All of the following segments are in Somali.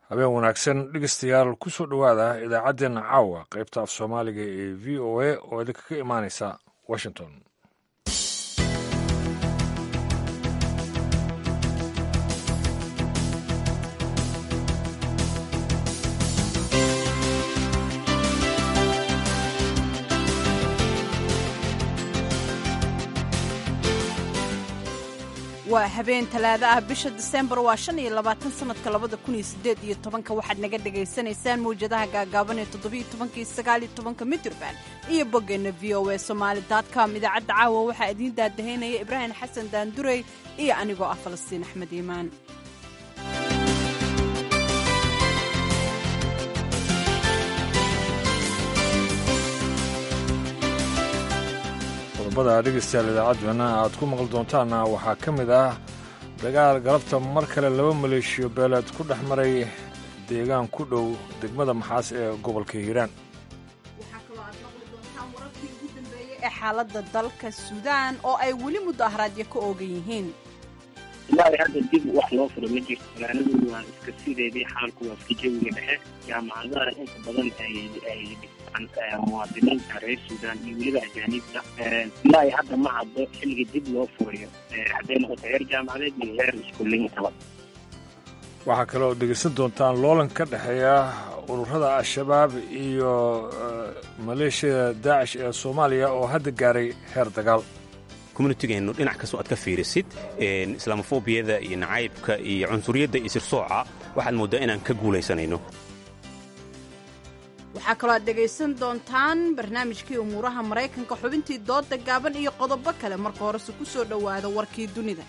habeen wanaagsan dhegeystayaal ku soo dhowaada idaacaddeenna caawa qaybta af soomaaliga ee v o a oo idinka ka imaanaysa washington waa habeen talaado ah bisha disembar waa shan iyo labaatan sanadka labada kun iyo sideed iyo tobanka waxaad naga dhagaysanaysaan mawjadaha gaagaaban ee toddobiyo tobankii sagaaliyo tobanka mitrban iyo boggeenna v o a somaali com idaacadda caawa waxaa idiin daadahaynaya ibraahim xasan daandurey iyo anigoo ah falastiin axmed iimaan qodobada dhegeystayaal idaacaddeenna aad ku maqli doontaanna waxaa ka mid ah dagaal galabta mar kale laba maleeshiyo beeleed ku dhex maray deegaan ku dhow degmada maxaas ee gobolka hiiraan waxaa kaloo aad maqli doontaan wararkii ugu dambeeyey ee xaaladda dalka suudaan oo ay weli mudaharaadyo ka oogan yihiin ilaa hadda dib wax loo furo ma jirto magaaladu waa iska sideedii xaalku waa iska jawiga dhexe jaamacadaha inta badan ay dhistaan muwaadiniinta reer suudaan iyo weliba ajaaniibta ilaa ay hadda ma caddo xilliga dib loo furayo hadday noqoto heer jaamacadeed iyo heer iskuuliyinkaba waxaa kaloo dhegeysan doontaan loolan ka dhexeeya ururada al-shabaab iyo maleeshiyada daacish ee soomaaliya oo hadda gaaray heer dagaal communitygeennu dhinac kastoo aad ka fiirisid islaamofobiyada iyo nacaybka iyo cunsuriyadda iyo sirsooca waxaad mooddaa inaan ka guulaysanayno waxaa kaloo aad dhegaysan doontaan barnaamijkii umuuraha maraykanka xubintii dooda gaaban iyo qodobo kale marka horese ku soo dhowaada warkii dunida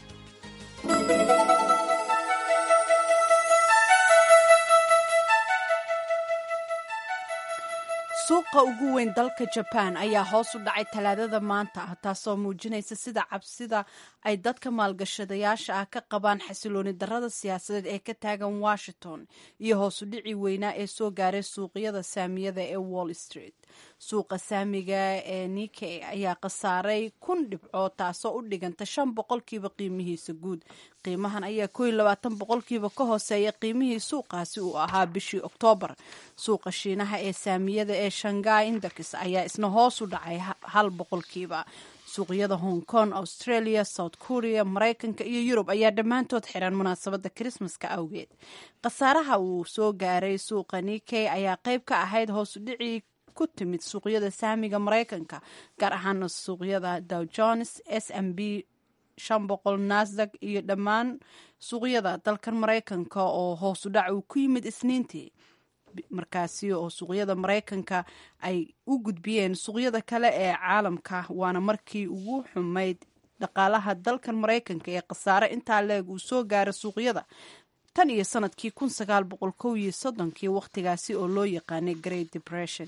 suuqa ugu weyn dalka jabaan ayaa hoos u dhacay talaadada maanta ah taasoo muujinaysa sida cabsida ay dadka maalgashadayaasha ah ka qabaan xasilooni darada siyaasadeed ee ka taagan washington iyo hoos u dhici weynaa ee soo gaaray suuqyada saamiyada ee wall street suuqa saamiga ee nike ayaa khasaaray kun dhibcood taasoo u dhiganta shan boqolkiiba qiimihiisa guud qiimahan ayaa ko iyo labaatan boqolkiiba ka hooseeya qiimihii suuqaasi uu ahaa bishii oktoobar suuqa shiinaha ee saamiyada ee shangai index ayaa isna hoos u dhacay hal boqolkiiba suuqyada hong kong australia south korea maraykanka iyo yurub ayaa dhammaantood xiran munaasabadda krismaska awgeed khasaaraha uu soo gaaray suuqa nike ayaa qayb ka ahayd hoos u dhicii ku timid suuqyada saamiga maraykanka gaar ahaana suuqyada dow jones s m b shan boqol nasdag iyo dhammaan suuqyada dalkan maraykanka oo hoos u dhac uu ku yimid isniintii markaasi oo suuqyada maraykanka ay u gudbiyeen suuqyada kale ee caalamka waana markii ugu xumayd dhaqaalaha dalkan maraykanka ee khasaare intaa leeg uu soo gaara suuqyada tan iyo sanadkii kun sagaal boqol kow iyo soddonkii wakhtigaasi oo loo yaqaanay great depression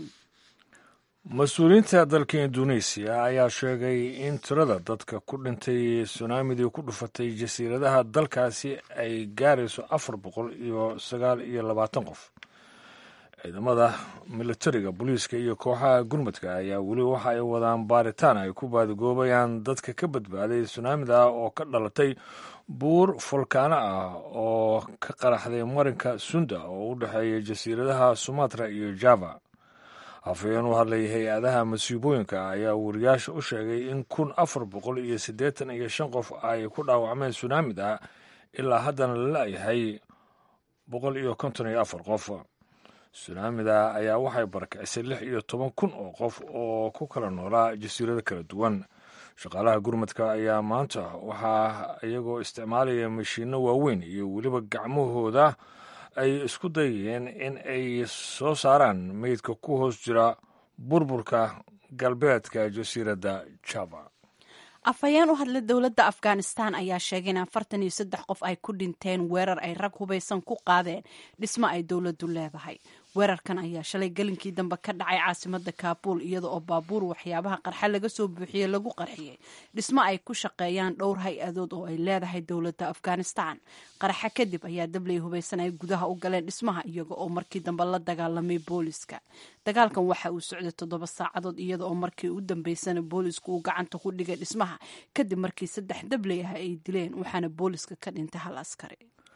mas-uuliyiinta dalka induneisiya ayaa sheegay in tirada dadka ku dhintay sunaamidii ku dhufatay jasiiradaha dalkaasi ay gaarayso afar boqol iyo sagaal iyo labaatan qof ciidamada militariga booliiska iyo kooxaha gurmadka ayaa weli waxa ay wadaan baaritaan ay ku baadigoobayaan dadka ka badbaaday sunaamida oo ka dhalatay buur fulkaano ah oo ka qaraxday marinka sunda oo u dhexeeya jasiiradaha sumatra iyo java hafayeen u hadlay hay-adaha masiibooyinka ayaa wariyaasha u sheegay in kun afar boqol iyo siddeetan iyo shan qof ay ku dhaawacmeen sunaamida ilaa haddana la la'yahay boqol iyo konton iyo afar qof sunaamida ayaa waxay barakicisay lix iyo toban kun oo qof oo ku kala noolaa jasiirado kala duwan shaqaalaha gurmadka ayaa maanta waxaa iyagoo isticmaalaya mashiinno waaweyn iyo weliba gacmahooda ay isku dayeen in ay soo saaraan meydka ku hoos jira burburka galbeedka jasiiradda java afhayeen u hadla dowladda afghanistan ayaa sheegay in afartan iyo saddex qof ay ku dhinteen weerar ay rag hubaysan ku qaadeen dhismo ay dowladdu leedahay weerarkan ayaa shalay gelinkii dambe ka dhacay caasimada kaabul iyada oo baabuur waxyaabaha qarxa laga soo buuxiyey lagu qarxiyey dhismo ay ku shaqeeyaan dhowr hay-adood oo ay leedahay dowladda afghanistan qaraxa kadib ayaa dabley hubaysan ay gudaha u galeen dhismaha iyaga oo markii dambe la dagaalamay booliska dagaalkan waxa uu socday toddoba saacadood iyada oo markii u dambeysana boolisku uu gacanta ku dhigay dhismaha kadib markii saddex dabley ah ay dileen waxaana booliska ka dhintay hal askari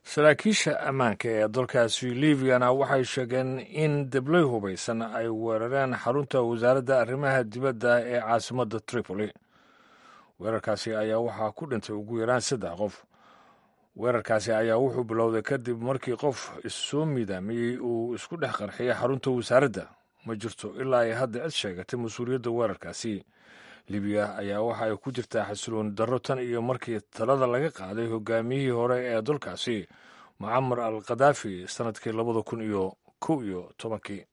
saraakiisha ammaanka ee dalkaasi libyana waxay sheegeen in debley hubaysan ay weerareen xarunta wasaaradda arrimaha dibadda ee caasimadda tripoli weerarkaasi ayaa waxaa ku dhintay ugu yaraan saddex qof weerarkaasi ayaa wuxuu bilowday kadib markii qof issoo miidaamiyey uu isku dhex qarxiyay xarunta wasaaradda ma jirto ilaa ay hadda cid sheegatay mas-uuliyadda weerarkaasi libiya ayaa waxa ay ku jirtaa xasilooni darro tan iyo markii talada laga qaaday hogaamiyihii hore ee dalkaasi mucamar al khadaafi sannadkii labada kun iyo kow iyo tobankii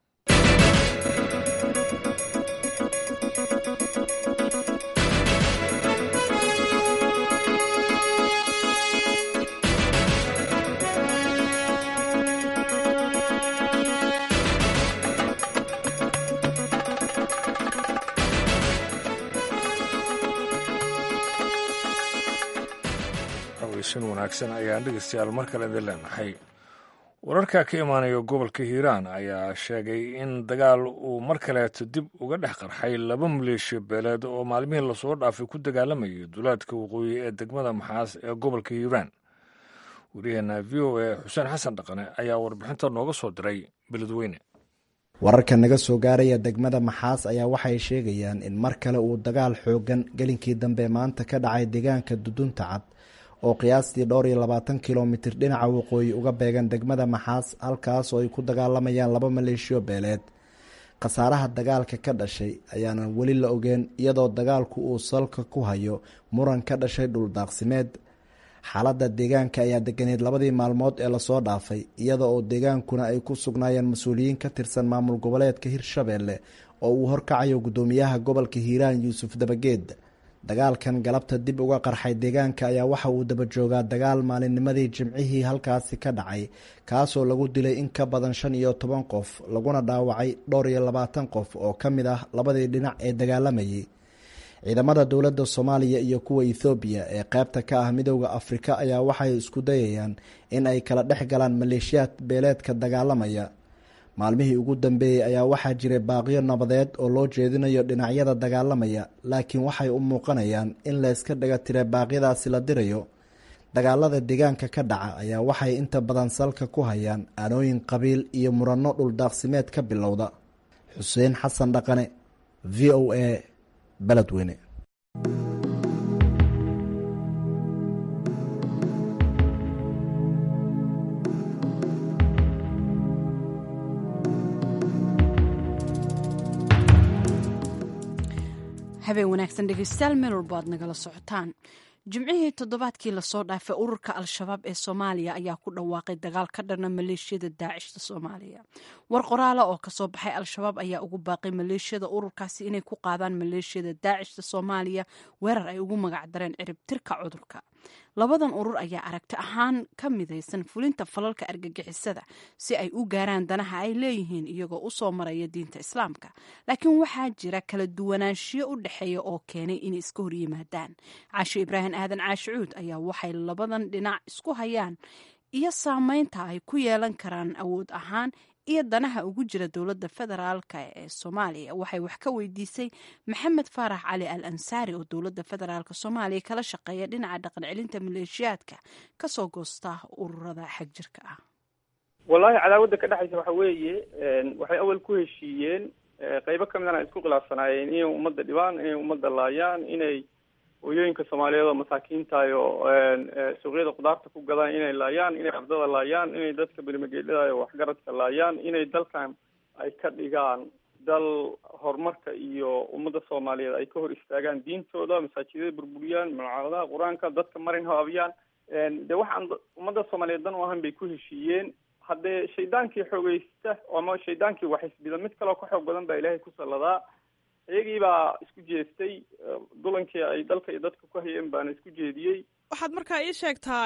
sin wanaagsan ayaan dhegeystayaal mar kale idin leenahay wararka ka imaanaya gobolka hiiraan ayaa sheegay in dagaal uu mar kaleeto dib uga dhex qarxay laba maleeshiya beeleed oo maalmihii lasoo dhaafay ku dagaalamayay duulaadka waqooyi ee degmada maxaas ee gobolka hiiraan wariyaheena v o a xuseen xasan dhaqane ayaa warbixinta nooga soo diray beledweyne wararka naga soo gaaraya degmada maxaas ayaa waxay sheegayaan in mar kale uu dagaal xoogan gelinkii dambe maanta ka dhacay deegaanka dudunta cad oo qiyaastii dhowr iyo labaatan kilomitir dhinaca waqooyi uga beegan degmada maxaas halkaas oo ay ku dagaalamayaan laba maleeshiyo beeleed khasaaraha dagaalka ka dhashay ayaanan weli la ogeen iyadoo dagaalku uu salka ku hayo muran ka dhashay dhuldaaqsimeed xaaladda deegaanka ayaa deganeed labadii maalmood ee lasoo dhaafay iyada oo deegaankuna ay ku sugnaayeen mas-uuliyiin ka tirsan maamul goboleedka hirshabeelle oo uu horkacayo guddoomiyaha gobolka hiiraan yuusuf dabageed dagaalkan galabta dib uga qarxay deegaanka ayaa waxa uu daba joogaa dagaal maalinnimadii jimcihii halkaasi ka dhacay kaasoo lagu dilay in ka badan shan iyo toban qof laguna dhaawacay dhowr iyo labaatan qof oo ka mid ah labadii dhinac ee dagaalamayay ciidamada dowladda soomaaliya iyo kuwa ethoobiya ee qaybta ka ah midooda afrika ayaa waxay isku dayayaan in ay kala dhex galaan maleeshiyaad beeleedka dagaalamaya maalmihii ugu dambeeyey ayaa waxaa jiray baaqyo nabadeed oo loo jeedinayo dhinacyada dagaalamaya laakiin waxay u muuqanayaan in layska dhaga tira baaqyadaasi la dirayo dagaalada deegaanka ka dhaca ayaa waxay inta badan salka ku hayaan aanooyin qabiil iyo muranno dhuldaaqsimeed ka bilowda xuseen xasan dhaqane v o a beledweyne habeen wanaagsan dhegeystayaal meel walbo aad nagala socotaan jimcihii toddobaadkii lasoo dhaafay ururka al-shabaab ee soomaaliya ayaa ku dhawaaqay dagaal ka dhana maleeshiyada daacishta soomaaliya war qoraala oo kasoo baxay al-shabaab ayaa ugu baaqay maleeshiyada ururkaasi inay ku qaadaan maleeshiyada daacishta soomaaliya weerar ay ugu magacdareen ciribtirka cudurka labadan urur ayaa aragti ahaan ka midaysan fulinta falalka argagixisada si ay u gaaraan danaha ay leeyihiin iyagoo usoo maraya diinta islaamka laakiin waxaa jira kala duwanaanshiyo u dhexeeya oo keenay inay iska horyimaadaan caasho ibraahim aadan caashicuud ayaa waxay labadan dhinac isku hayaan iyo saameynta ay ku yeelan karaan awood ahaan iyo danaha ugu jira dowladda federaalk ee soomaaliya waxay wax ka weydiisay maxamed faarax cali al ansaari oo dowladda federaalk soomaaliya kala shaqeeya dhinaca dhaqan celinta maleeshiyaadka kasoo goosta ururada xagjirka ah wallahi cadaawadda ka dhexaysa waxa weeye waxay awal ku heshiiyeen qeybo ka midana isku khilaafsanaayeen inay ummadda dhibaan inay ummadda laayaan inay hooyooyinka soomaaliyeed oo masaakiintahay oo suuqyada khudaarta ku gadaan inay laayaan inay ardada laayaan inay dadka berimageedhada waxgaradka laayaan inay dalkan ay ka dhigaan dal horumarka iyo ummadda soomaaliyeed ay ka hor istaagaan diintooda masaajidada burburiyaan malcamadaha qur-aanka dadka marin habaabiyaan de waxaan ummadda soomaaliyeed dan u ahan bay ku heshiiyeen haddee shaydaankii xoogeysta ama shaydaankii waxisbida mid kaleo ka xoog badan baa ilaahay ku salladaa iyagii baa isku jeestay dulankii ay dalka iyo dadka ku hayeen baana isku jeediyey waxaad markaa ii sheegtaa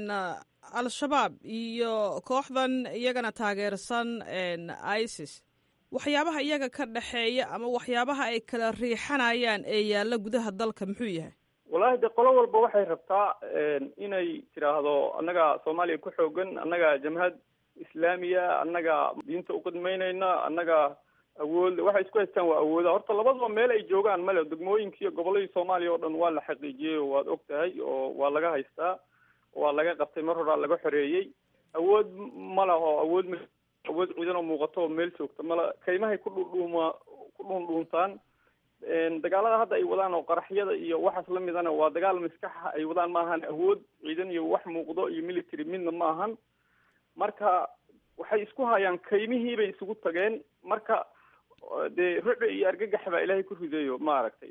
al-shabaab iyo kooxdan iyagana taageersan isis waxyaabaha iyaga ka dhexeeya ama waxyaabaha ay kala riixanayaan ee yaalla gudaha dalka muxuu yahay wallahi de qolo walba waxay rabtaa inay tidhaahdo annaga soomaaliya ku xoogan annaga jamhad islaamiya annaga diinta uqidmaynayna annaga awood waxay isku haystaan waa awooda horta labadaba meel ay joogaan male degmooyinka iyo gobolladii soomaaliya oo dhan waa la xaqiijiyey oo waad og tahay oo waa laga haystaa waa laga qabtay mar horaa laga xoreeyey awood ma laho awood m awood ciidan oo muuqato oo meel joogta mala kaymahay ku dhudhuuma ku dhuundhuuntaan dagaalada hadda ay wadaan oo qaraxyada iyo waxaas lamidana waa dagaal maskaxa ay wadaan maahan awood ciidan iyo wax muuqdo iyo military midna ma ahan marka waxay isku hayaan kaymihii bay isugu tageen marka dee ruci iyo argagax baa ilaahay ku rideeyo maaragtay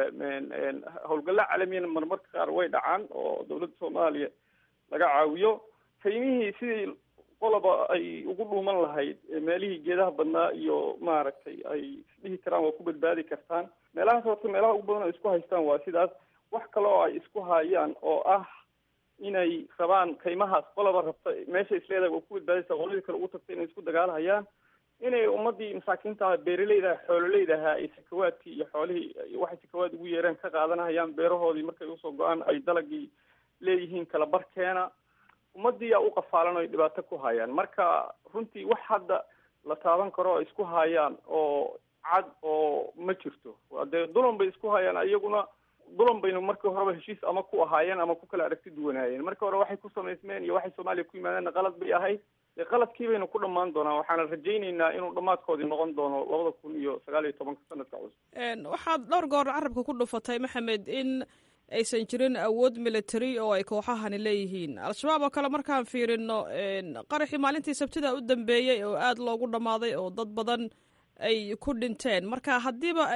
howlgalla caalamiyana marmarka qaar way dhacaan oo dawladda soomaaliya laga caawiyo kaymihii sidii qoloba ay ugu dhuuman lahayd meelihii geedaha badnaa iyo maaragtay ay isdhihi karaan waa ku badbaadi kartaan meelahaas horta meelaha ugu badan oo isku haystaan waa sidaas wax kale oo ay isku hayaan oo ah inay rabaan kaymahaas qoloba rabta meesha isleedahay waa ku badbaadaysa qoladii kale ugu tagta inay isku dagaalhayaan inay ummadii masaakiinta beeraleyda xoololeydaha ay sakawaadkii iyo xoolihii waxay sakawaad ugu yeereen ka qaadanahayaan beerahoodii markay usoo go-aan ay dalagii leeyihiin kala barkeena ummadii yaa u qafaalan oy dhibaato ku hayaan marka runtii wax hadda la taaban karo o isku hayaan oo cad oo ma jirto dee dulan bay isku hayaan iyaguna dulan baynu markii horeba heshiis ama ku ahaayeen ama ku kala aragti duwanaayeen markii hore waxay ku samaysmeen iyo waxay soomaaliya ku yimaadeenna qalad bay ahayd dee qaladkii baynu ku dhammaan doonaa waxaana rajayneynaa inuu dhammaadkoodii noqon doono labada kun iyo sagaal iyo tobanka sanadka cusub waxaad dhowr goor carabka ku dhufatay maxamed in aysan jirin awood military oo ay kooxahani leeyihiin al-shabaab oo kale markaan fiirino qaraxii maalintii sabtida u dambeeyey oo aada loogu dhammaaday oo dad badan ay ku dhinteen marka haddiiba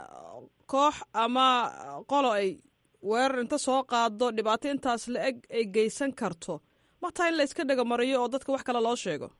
koox ama qolo ay weerar inta soo qaado dhibaato intaas la eg ay geysan karto mataa in la iska dhegamariyo oo dadka wax kale loo sheego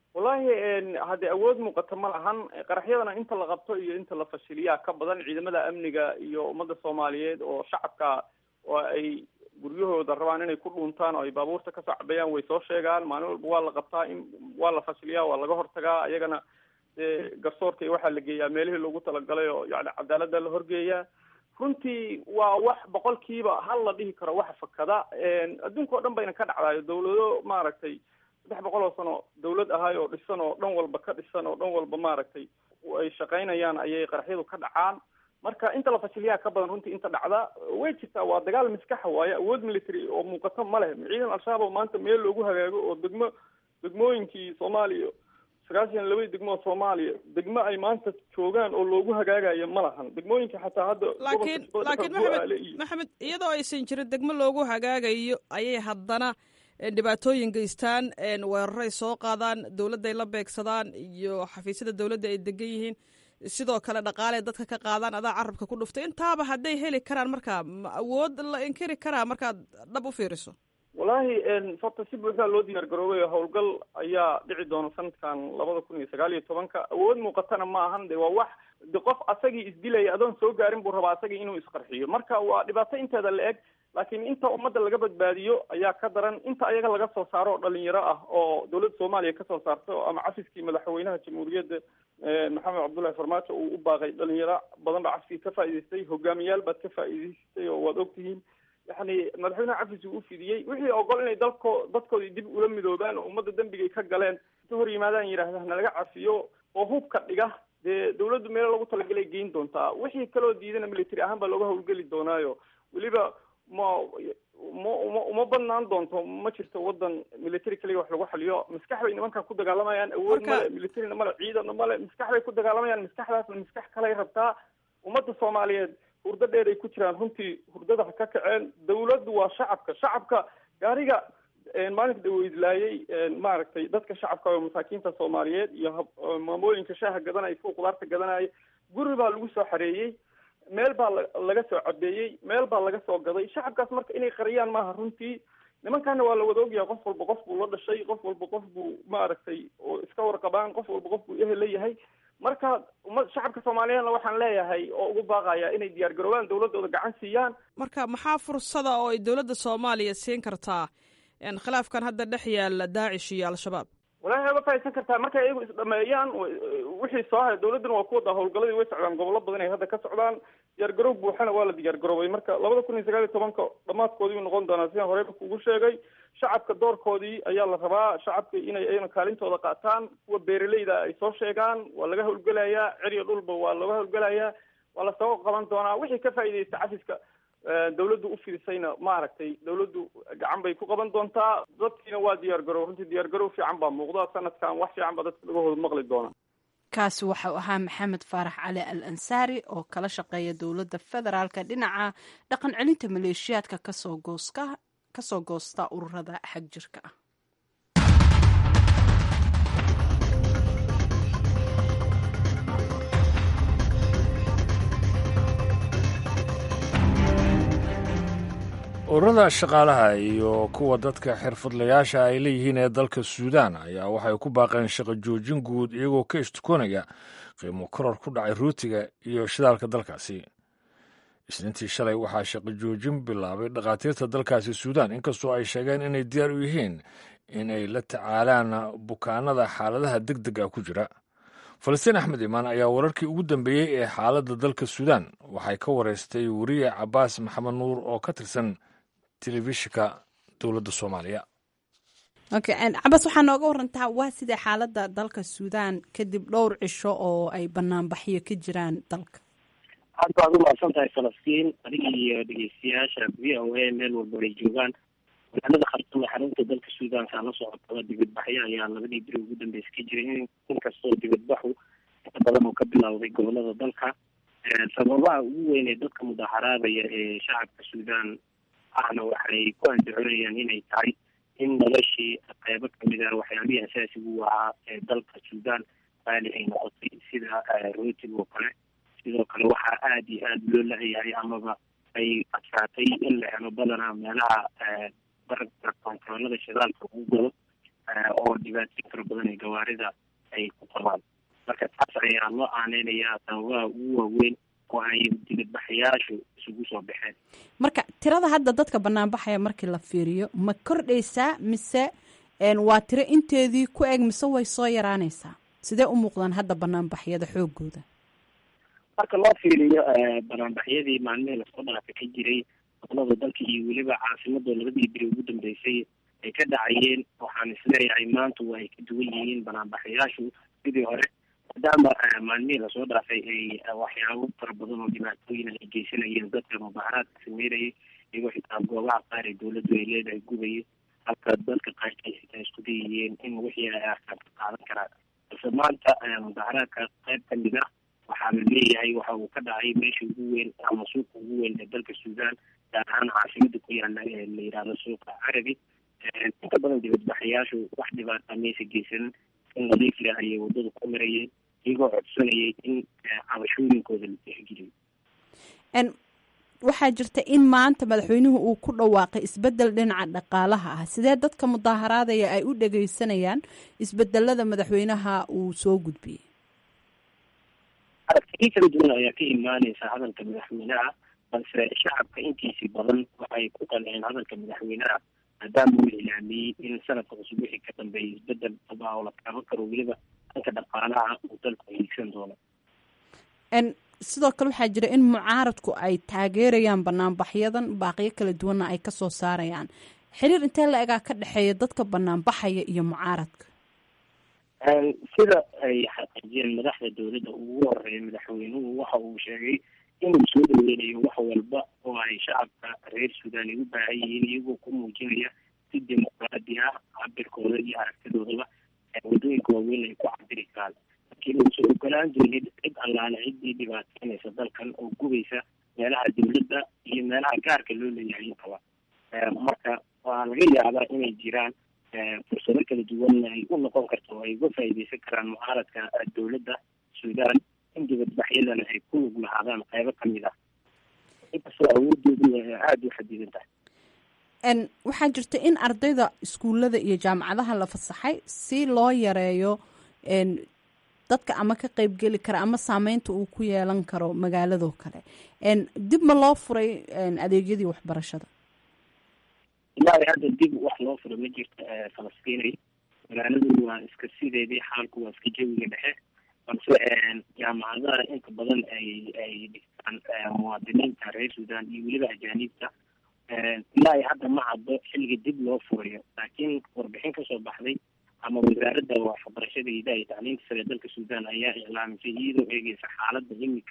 wallahi haddee awood muuqata ma lahan qaraxyadana inta la qabto iyo inta la fashiliyaa ka badan ciidamada amniga iyo ummadda soomaaliyeed oo shacabka oo ay guryahooda rabaan inay ku dhuuntaan oo ay baabuurta kasoo cabeeyaan way soo sheegaan maalin walba waa la qabtaa in waa la fashiliyaa waa laga hortagaa ayagana dee garsoorka iyo waxaa la geeyaa meelihii loogu talagalay oo yani cadaalada la horgeeyaa runtii waa wax boqolkiiba hal la dhihi karo waxa fakada adduunka oo dhan bayna ka dhacdaayo dawlado maaragtay saddex boqol oo sano dawlad ahay oo dhisan oo dhan walba ka dhisan oo dhan walba maaragtay ay shaqaynayaan ayay qaraxyadu ka dhacaan marka inta la fashiliyaa ka badan runtii inta dhacda way jirtaa waa dagaal maskaxa waaye awood military oo muuqato ma leh ciidan al-shabaab oo maanta meel loogu hagaago oo degmo degmooyinkii soomaaliya sagaashan labadii degmo oo soomaaliya degmo ay maanta joogaan oo loogu hagaagayo ma lahan degmooyinka xataa hadda laakiin laakiin maxamed maxamed iyadoo aysan jirin degmo loogu hagaagayo ayay haddana dhibaatooyin geystaan weeraray soo qaadaan dowladday la beegsadaan iyo xafiisyada dowladda ay degan yihiin sidoo kale dhaqaale dadka ka qaadaan adaa carabka ku dhuftay intaaba hadday heli karaan marka ma awood la inkiri karaa markaad dhab u fiiriso wallahi horta si buuxdaa loo diyaar garoobay howlgal ayaa dhici doona sanadkan labada kun iyo sagaal iyo tobanka awood muuqatana ma ahan de waa wax de qof asagii isdilaya adoon soo gaarin buu rabaa asagii inuu isqarxiyo marka waa dhibaato inteeda la eg laakiin inta ummadda laga badbaadiyo ayaa ka daran inta ayaga laga soo saaro oo dhalinyaro ah oo dawladda soomaaliya kasoo saarto ama cafiskii madaxweynaha jamhuuriyadda maxamed cabdullahi farmaajo uu u baaqay dhalinyaro badan baa cafiskii ka faa'idaystay hogaamiyaal baad ka faa'idaystay oo waad ogtihiin yani madaxweynaha cafis uu ufidiyey wixii ogol inay dalko dadkoodii dib ula midoobaan oo ummadda dembigay ka galeen inta hor yimaadaan yidhaahda nalaga cafiyo oo hubka dhiga dee dawladdu meelo lagu talagalay geyn doontaa wixii kaloo diidana military ahaan baa looga howlgeli doonaayo weliba ma ma uma uma badnaan doonto ma jirto wadan military kaliya wax lagu xaliyo maskax bay nimankan ku dagaalamayaan awood male militaryna male ciidanna male maskax bay ku dagaalamayaan maskaxdaasna maskax kaley rabtaa ummadda soomaaliyeed hurdo dheer ay ku jiraan runtii hurdada ha ka kaceen dawladdu waa shacabka shacabka gaariga maalinka dhaweydlaayay maaragtay dadka shacabka oo masaakiinta soomaaliyeed iyo maamooyinka shaaha gadanaya kuwa qudaarta gadanaya guri baa lagu soo xareeyey meel baa laga soo cabeeyey meel baa laga soo gaday shacabkaas marka inay qariyaan maaha runtii nimankaana waa la wada ogyahay qof walba qof buu la dhashay qof walba qof buu maaragtay oo iska warqabaan qof walba qof buu ehel leeyahay marka uma shacabka soomaaliyeedna waxaan leeyahay oo ugu baaqaya inay diyaar garoobaan dawladooda gacan siiyaan marka maxaa fursada oo ay dowladda soomaaliya siin kartaa khilaafkan hadda dhex yaala daacish iyo al-shabaab walahi way uga faaidsan kartaa markay iyagu isdhameeyaan wixii soo haya dawladduna waa ku wadaa howlgaladii way socdaan gobollo badan ay hadda ka socdaan diyaar garoob buuxana waa la diyaar garoobay marka labada kun iyo sagaal iyo tobanka dhamaadkoodii noqon doonaa sidaan horeyba kugu sheegay shacabka doorkoodii ayaa la rabaa shacabka inay ayna kaalintooda qaataan kuwa beeraleyda ay soo sheegaan waa laga howlgelayaa ceriyo dhulba waa laga howlgelayaa waa lasoo qaban doonaa wixii ka faa'iidaysta cafiska dawladdu u fiirsayna maaragtay dawladdu gacan bay ku qaban doontaa dadkiina waa diyaar garow runtii diyaar garow fiican baa muuqda sanadkan wax fiican baa dadka dhagahooda maqli doonaa kaasi waxau ahaa maxamed faarax cali al ansaari oo kala shaqeeya dowladda federaalka dhinaca dhaqan celinta maleeshiyaadka kasoo gooska kasoo goosta ururada xag jirka ah ururada shaqaalaha iyo kuwa dadka xirfadlayaasha ay leeyihiin ee dalka suudaan ayaa waxay ku baaqeen shaqo joojin guud iyagoo ka ishtukoonaya qiimo koror ku dhacay ruutiga iyo shidaalka dalkaasi isniintii shalay waxaa shaqo joojin bilaabay dhakhaatiirta dalkaasi suudaan inkastoo ay sheegeen inay diyaar u yihiin inay la tacaalaan bukaanada xaaladaha deg dega ku jira falastiin axmed imaan ayaa wararkii ugu dambeeyey ee xaaladda dalka suudaan waxay ka wareystay weriye cabaas maxamed nuur oo ka tirsan telefishinka dowladda soomaaliya okay cabas waxaa nooga warantaa waa sidee xaaladda dalka suudaan kadib dhowr cisho oo ay banaanbaxyo ka jiraan dalka aad baad u mahadsan tahay falastiin adiga iyo dhegeystayaasha v o a meel walba ay joogaan magaalada khartuum ee xarunta dalka suudaanka la socotaba dibadbaxyo ayaa labadii beri ugu dambeysa ka jiray inkastoo dibadbaxu inta badan oo ka bilowday gobolada dalka sababaha ugu weyn ee dadka mudaharaadaya ee shacabka suudaan ahna waxay ku andacoonayaan inay tahay in noloshii qeybo kamid ah waxyaabihii asaasigu ahaa ee dalka suudaan qaali ay noqotay sida rootig oo kale sidoo kale waxaa aada iyo aada loo la-yahay amaba ay adkaatay in la helo badanaa meelaha barabka kontaroolada shidaalka ugu galo oo dhibaatooyin fara badan ee gawaarida ay ku qabaan marka taas ayaa loo aaneynayaa sababaha ugu waaweyn oo ay dibadbaxayaashu isugu soo baxeen marka tirada hadda dadka banaanbaxaya markii la fiiriyo ma kordhaysaa mise waa tiro inteedii ku eg mise way soo yaraanaysaa sidee u muuqdaan hadda banaanbaxyada xoogooda marka loo fiiriyo banaanbaxyadii maalmihii lasoo dhaafa ka jiray gobolada dalka iyo weliba caasimada labadii beri ugu dambeysay ay ka dhacayeen waxaan isleeyahay maanta waa ay ka duwan yihiin banaanbaxayaashu sidii hore maadaama maalmihii lasoo dhaafay ay waxyaabo fara badan oo dhibaatooyin ay geysanayeen dadka mudaharaadka sameynayay iyagoo xitaa goobaha qaar ee dawladdu ay leedahay gubayay halka dadka qaarkiis xitaa isku dayayeen in wixii ay arkaan ka qaadan karaan balse maanta mudaharaadka qayb kamid ah waxaa la leeyahay waxa uu ka dhacay meesha ugu weyn ama suuqa ugu weyn ee dalka suudaan gaar ahaan caasimada ku yaala ee la yidhaahdo suuqa carabi inta badan dibadbaxayaashu wax dhibaata maysa geysanin in nadiifle ayay wadada ku marayeen iyagoo codsanayay in cabashooyinkooda la tixgeliyo waxaa jirta in maanta madaxweynuhu uu ku dhawaaqay isbedel dhinaca dhaqaalaha ah sidee dadka mudaaharaadaya ay u dhageysanayaan isbedelada madaxweynaha uu soo gudbiyey aragtiyo kala duwan ayaa ka imaaneysa hadalka madaxweynaha balse shacabka intiisii badan waxay ku qanceen hadalka madaxweynaha maadaama uu ilaamiyey in sanadka cusub wixii ka dambeeyay isbedel daba oo la taaban karo weliba dhanka dhaqaalaha uu dalku hiigsan doono sidoo kale waxaa jira in mucaaradku ay taageerayaan banaanbaxyadan baaqiyo kala duwanna ay kasoo saarayaan xiriir intee la egaa ka dhexeeya dadka banaanbaxaya iyo mucaaradka sida ay xaqiijiyeen madaxda dowladda ugu horeeya madaxweynuhu waxa uu sheegay inuu soo dhaweynayo wax walba oo ay shacabka reer suudaan ay u baahan yihiin iyagoo ku muujinaya si dimuqraadi ah cabirkooda iyo aragtidoodaba wadooyinka waaweyn ay ku cabiri karaan laakiin uusan ogolaan doonin cid allaale ciddii dhibaateynaysa dalkan oo gubaysa meelaha dowladda iyo meelaha gaarka loo leeyahay intaba marka waa laga yaabaa inay jiraan fursado kala duwan ay u noqon karto oo ay uga faa'iideysan karaan mucaaradka dowladda suudaan in dibadbaxyadana ay ku lug lahaadaan qaybo kamid ah inkastoo awoodoodu aada u xadidan tahay waxaa jirta in ardayda iskuullada iyo jaamacadaha la fasaxay si loo yareeyo dadka ama ka qeybgeli kara ama saameynta uu ku yeelan karo magaaladoo kale dib ma loo furay adeegyadii waxbarashada ilaa hadda dib wax loo furo ma jirto falastiinay magaaladu waa iska sideedii xaalku waa iska jawiga dhexe balse jaamacadaha inta badan ay ay dhigtaan muwaadiniinta reer suudaan iyo weliba ajaaniibta ilaa hadda ma caddo xilliga dib loo furayo laakiin warbixin kasoo baxday ama wasaaradda waxbarashada hidaha iyo tacliinta sare dalka suudaan ayaa iclaamisay iyadoo eegeysa xaaladda imika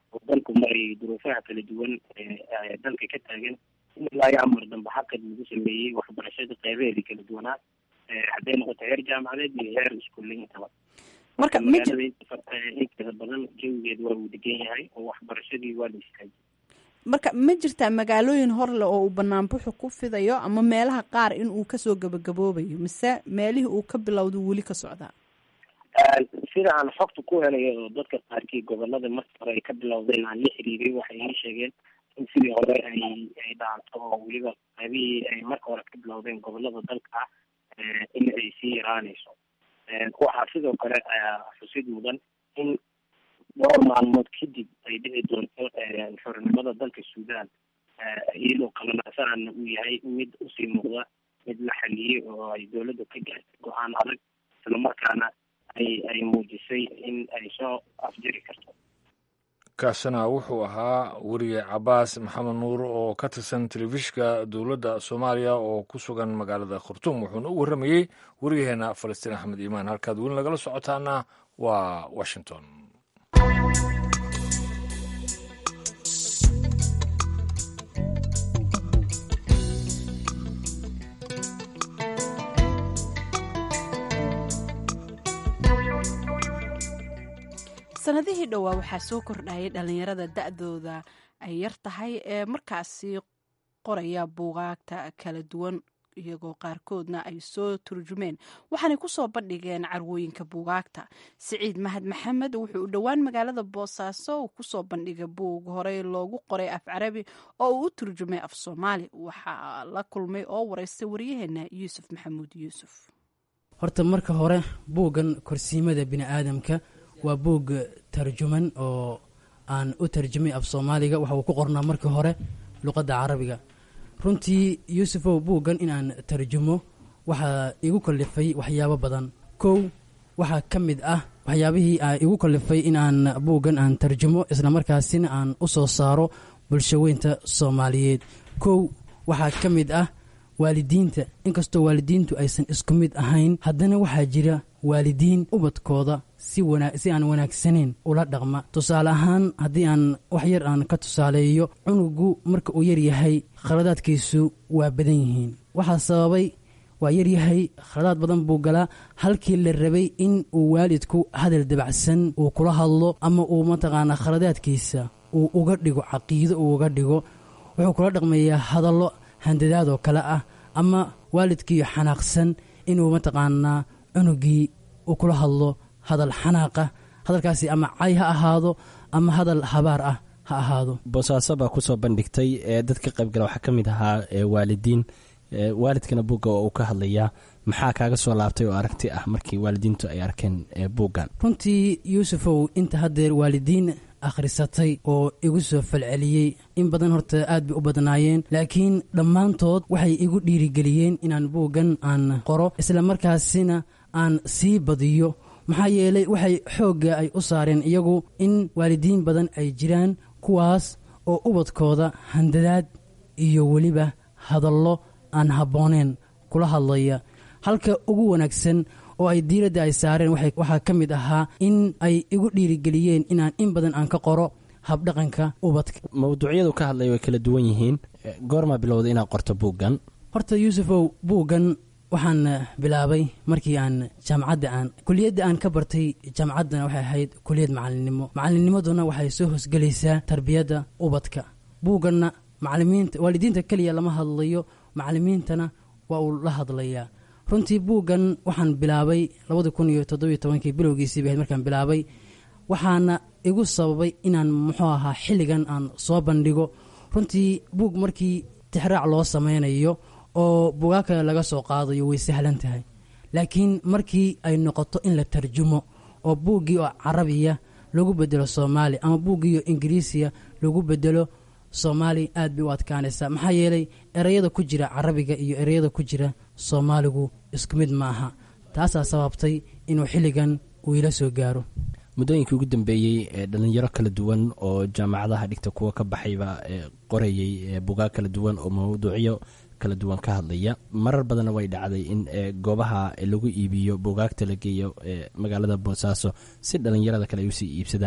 oo dalku marayay duruufaha kala duwan ee dalka ka taagan in ilaa iyo amar dambe xaqad lagu sameeyey waxbarashada qeybaheedii kala duwanaa hadday noqoto heer jaamacadeed iyo heer iskuulle intaba marka magaalada inteeda badan jawigeed waa uu degan yahay oo waxbarashadii waa la istaajiyay marka ma jirtaa magaalooyin horle oo uu banaanbuxu ku fidayo ama meelaha qaar in uu kasoo gabagaboobayo mise meelihii uu ka bilowda weli ka socdaa sida aan xogta ku helayo oo dadka qaarkii gobolada markii hore ay ka bilowdeen aan la xiriiray waxay ii sheegeen in sidii hore ay ay dhaanto oo weliba qaybihii ay marka hore ka bilowdeen gobolada dalka ah in ay sii yaraanayso waxaa sidoo kale xusid mudan in dhowr maalmood kadib ay dhici doonto xornimada dalka suudaan iyadoo qabanaasanana uu yahay mid usii muuqda mid la xaliyey oo ay dowladda ka gaartay go-aan adag islamarkaana ay ay muujisay in ay soo afjiri karto kaasina wuxuu ahaa weriye cabaas maxamed nuur oo ka tirsan telefishinka dowladda soomaaliya oo ku sugan magaalada khartuum wuxuuna u warramayey weriyaheena falastiin axmed iimaan halkaad weli nagala socotaana waa washington sanadihii dhowaa waxaa soo kordhayay dhalinyarada da-dooda ay yar tahay ee markaasi qoraya buugaagta kala duwan iyagoo qaarkoodna ay soo turjumeen waxaanay kusoo bandhigeen carwooyinka buugaagta siciid mahad maxamed wuxuu u dhowaan magaalada boosaaso uu kusoo bandhigay buug horey loogu qoray af carabi oo uu u turjumay af soomaali waxaa la kulmay oo wareystay waryaheena yuusuf maxamuud yuusuf horta marka hore buuggan korsiimada bini'aadamka waa buug tarjuman oo aan u tarjumay af soomaaliga waxa uu ku qornaa markii hore luqadda carabiga runtii yuusufow buuggan inaan tarjumo waxaa igu kallifay waxyaabo badan kow waxaa ka mid ah waxyaabihii igu kallifay inaan buuggan aan tarjumo islamarkaasina aan u soo saaro bulshaweynta soomaaliyeed kow waxaa ka mid ah waalidiinta inkastoo waalidiintu aysan isku mid ahayn haddana waxaa jira waalidiin ubadkooda si si aan wanaagsanayn ula dhaqma tusaale ahaan haddii aan wax yar aan ka tusaaleeyo cunugu marka uu yar yahay khaladaadkiisu waa badan yihiin waxaa sababay waa yaryahay khaladaad badan buu galaa halkii la rabay in uu waalidku hadal dabacsan uu kula hadlo ama uu mataqaanaa khaladaadkiisa uu uga dhigo caqiido uu uga dhigo wuxuu kula dhaqmayaa hadallo handadaad oo kale ah ama waalidkii xanaaqsan inuu mataqaanaa cunugii uu kula hadlo hadal xanaaqa hadalkaasi ama cay ha ahaado ama hadal habaar ah ha ahaado boosaaso baa kusoo bandhigtay ee dadka qaybgala waxaa ka mid ahaa waalidiin waalidkana buugga oo uu ka hadlayaa maxaa kaaga soo laabtay oo aragti ah markii waalidiintu ay arkeen buuggan runtii yuusufow inta haddeer waalidiin akhrisatay oo igu soo falceliyey in badan horta aad bay u badnaayeen laakiin dhammaantood waxay igu dhiirigeliyeen inaan buuggan aan qoro islamarkaasina aan sii badiyo maxaa yeelay waxay xoogga ay u saareen iyagu in waalidiin badan ay jiraan kuwaas oo ubadkooda handadaad iyo weliba hadallo aan habbooneen kula hadlaya halka ugu wanaagsan oo ay diiradda ay saareen waxaa ka mid ahaa in ay igu dhiirigeliyeen inaan in badan aan ka qoro habdhaqanka ubadka mawduucyadu ka hadlay way kala duwan yihiin goormaa bilowda inaad qorto buuggan horta yuusufow buuggan waxaan bilaabay markii aan jaamacadda aan kuliyadda aan ka bartay jaamacaddana waxay ahayd kuliyad macalinimo macalinnimaduna waxay soo hosgelaysaa tarbiyadda ubadka buugganna macalimiinta waalidiinta keliya lama hadlayo macalimiintana waa uu la hadlayaa runtii buuggan waxaan bilaabay labadi kun iyo toddobiyo tobankii bilowgiisii bay ahayd markaan bilaabay waxaana igu sababay inaan muxuu ahaa xilligan aan soo bandhigo runtii buug markii tixraac loo sameynayo oo bugaa kale laga soo qaadayo way sahlan tahay laakiin markii ay noqoto in la tarjumo oo buuggii oo carabiya lagu bedelo soomaali ama buuggii oo ingiriisiya lagu bedelo soomaali aad bay u adkaanaysaa maxaa yeelay ereyada ku jira carabiga iyo ereyada ku jira soomaaligu isku mid ma aha taasaa sababtay inuu xilligan uu ila soo gaaro muddooyinkii ugu dambeeyey ee dhalinyaro kala duwan oo jaamacadaha dhigta kuwa ka baxayba qorayey bugaag kala duwan oo mawduucyo kala duwan ka hadlaya marar badanna way dhacday in goobaha lagu iibiyo bugaagta la geeyo magaalada boosaaso si dhalinyarada kale ay usii iibsadaan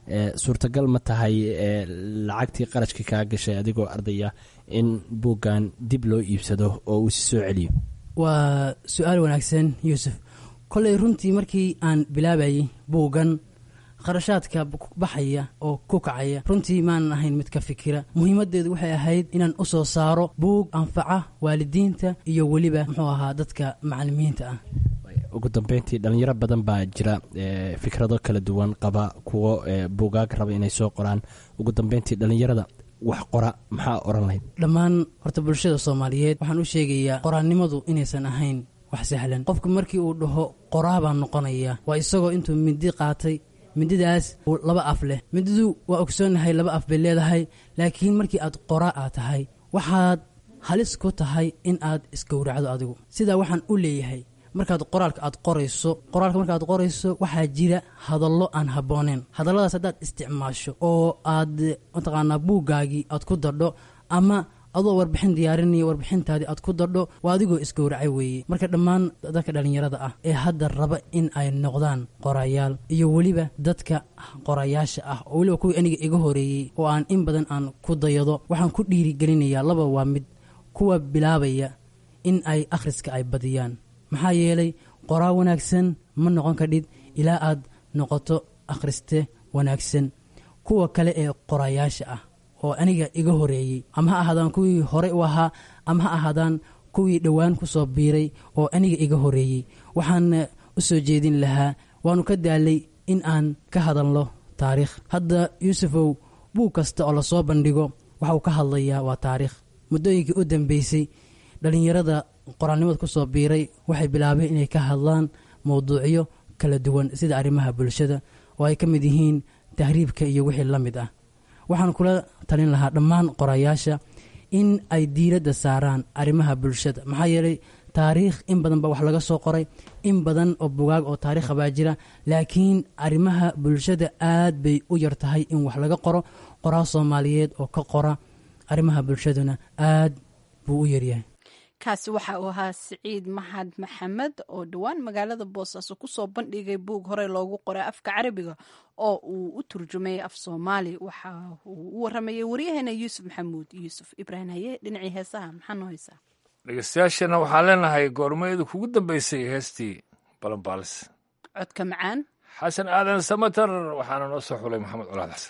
suurtagal ma tahay lacagtii qarashka kaa gashay adigoo ardaya in buuggan dib loo iibsado oo uu si soo celiyo waa su-aal wanaagsan yuusuf kolley runtii markii aan bilaabayay buuggan kharashaadka baxaya oo ku kacaya runtii maanan ahayn mid ka fikira muhiimadeedu waxay ahayd inaan u soo saaro buug anfaca waalidiinta iyo weliba muxuu ahaa dadka macalimiinta ah ugu dambeyntii dhalinyaro badan baa jira fikrado kala duwan qaba kuwo buugaag raba inay soo qoraan ugu dambeyntii dhalinyarada wax qora maxaa oran lahayd dhammaan horta bulshada soomaaliyeed waxaan u sheegayaa qoraannimadu inaysan ahayn wax sahlan qofku markii uu dhaho qoraa baan noqonaya waa isagoo intuu mindi qaatay mindidaas laba af leh mindidu waa ogsoonnahay laba af bay leedahay laakiin markii aad qoraa aad tahay waxaad halis ku tahay in aad isgowracdo adigu sidaa waxaan u leeyahay markaad qoraalka aad qorayso qoraalka markaaad qorayso waxaa jira hadallo aan habbooneen hadalladaas haddaad isticmaasho oo aad mataqaanaa buuggaagii aad ku dadho ama adoo warbixin diyaarinaya warbixintaadii aad ku dadho waa adigoo isgowracay weeye marka dhammaan dadka dhallinyarada ah ee hadda raba in ay noqdaan qorayaal iyo weliba dadka qorayaasha ah oo weliba kuwii aniga iga horeeyey oo aan in badan aan ku dayado waxaan ku dhiirigelinayaa laba waa mid kuwa bilaabaya in ay akhriska ay badiyaan maxaa yeelay qoraa wanaagsan ma noqon kadhid ilaa aad noqoto akhriste wanaagsan kuwa kale ee qorayaasha ah oo aniga iga horeeyey ama ha ahaadaan kuwii hore u ahaa ama ha ahaadaan kuwii dhowaan ku soo biiray oo aniga iga horeeyey waxaan u soo jeedin lahaa waanu ka daalay in aan ka hadalno taariikh hadda yuusufow buug kasta oo lasoo bandhigo waxauu ka hadlayaa waa taariikh muddooyinkii u dambeysay dhallinyarada qoraalnimada ku soo biiray waxay bilaabeen inay ka hadlaan mowduucyo kala duwan sida arrimaha bulshada oo ay ka mid yihiin tahriibka iyo wixii la mid ah waxaan kula talin lahaa dhammaan qorayaasha in ay diiradda saaraan arrimaha bulshada maxaa yeelay taariikh in badan baa wax laga soo qoray in badan oo bugaag oo taariikha baa jira laakiin arrimaha bulshada aad bay u yar tahay in wax laga qoro qoraa soomaaliyeed oo ka qora arrimaha bulshaduna aad buu u yaryahay kaasi waxa uu ahaa siciid maxad maxamed oo dhowaan magaalada boosaaso kusoo bandhigay buug horey loogu qoray afka carabiga oo uu u turjumay af soomaali waxa uu u waramayay waryaheena yuusuf maxamuud yuusuf ibraahim haye dhinacii heesaha maxaa noo haysaa dhegeystayaashana waxaan leenahay goormayada kugu dambeysay heestii balanbaalis codka macaan xasan aadan samatar waxaana noo soo xulay maxamed colaad xasan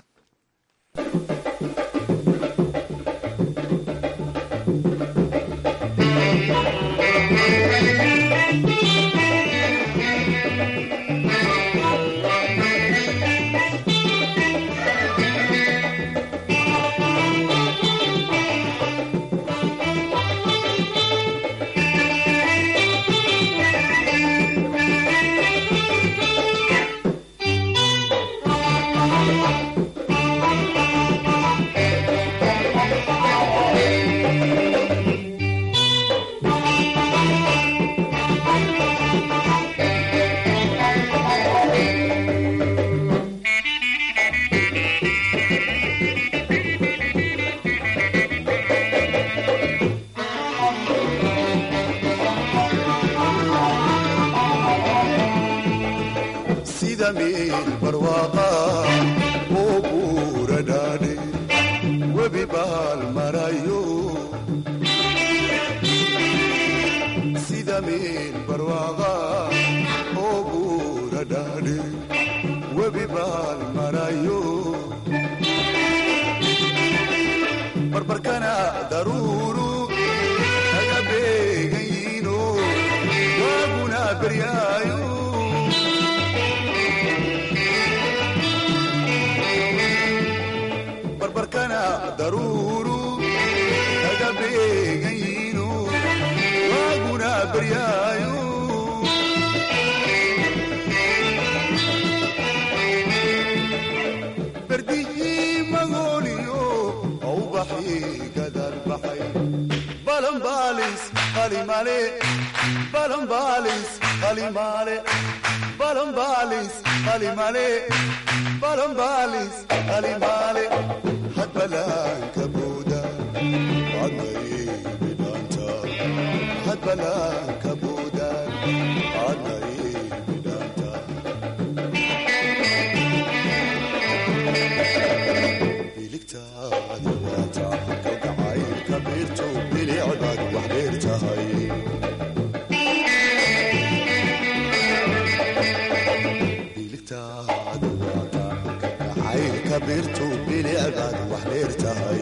jacaylka biirtu bilicdaad wax dheer tahay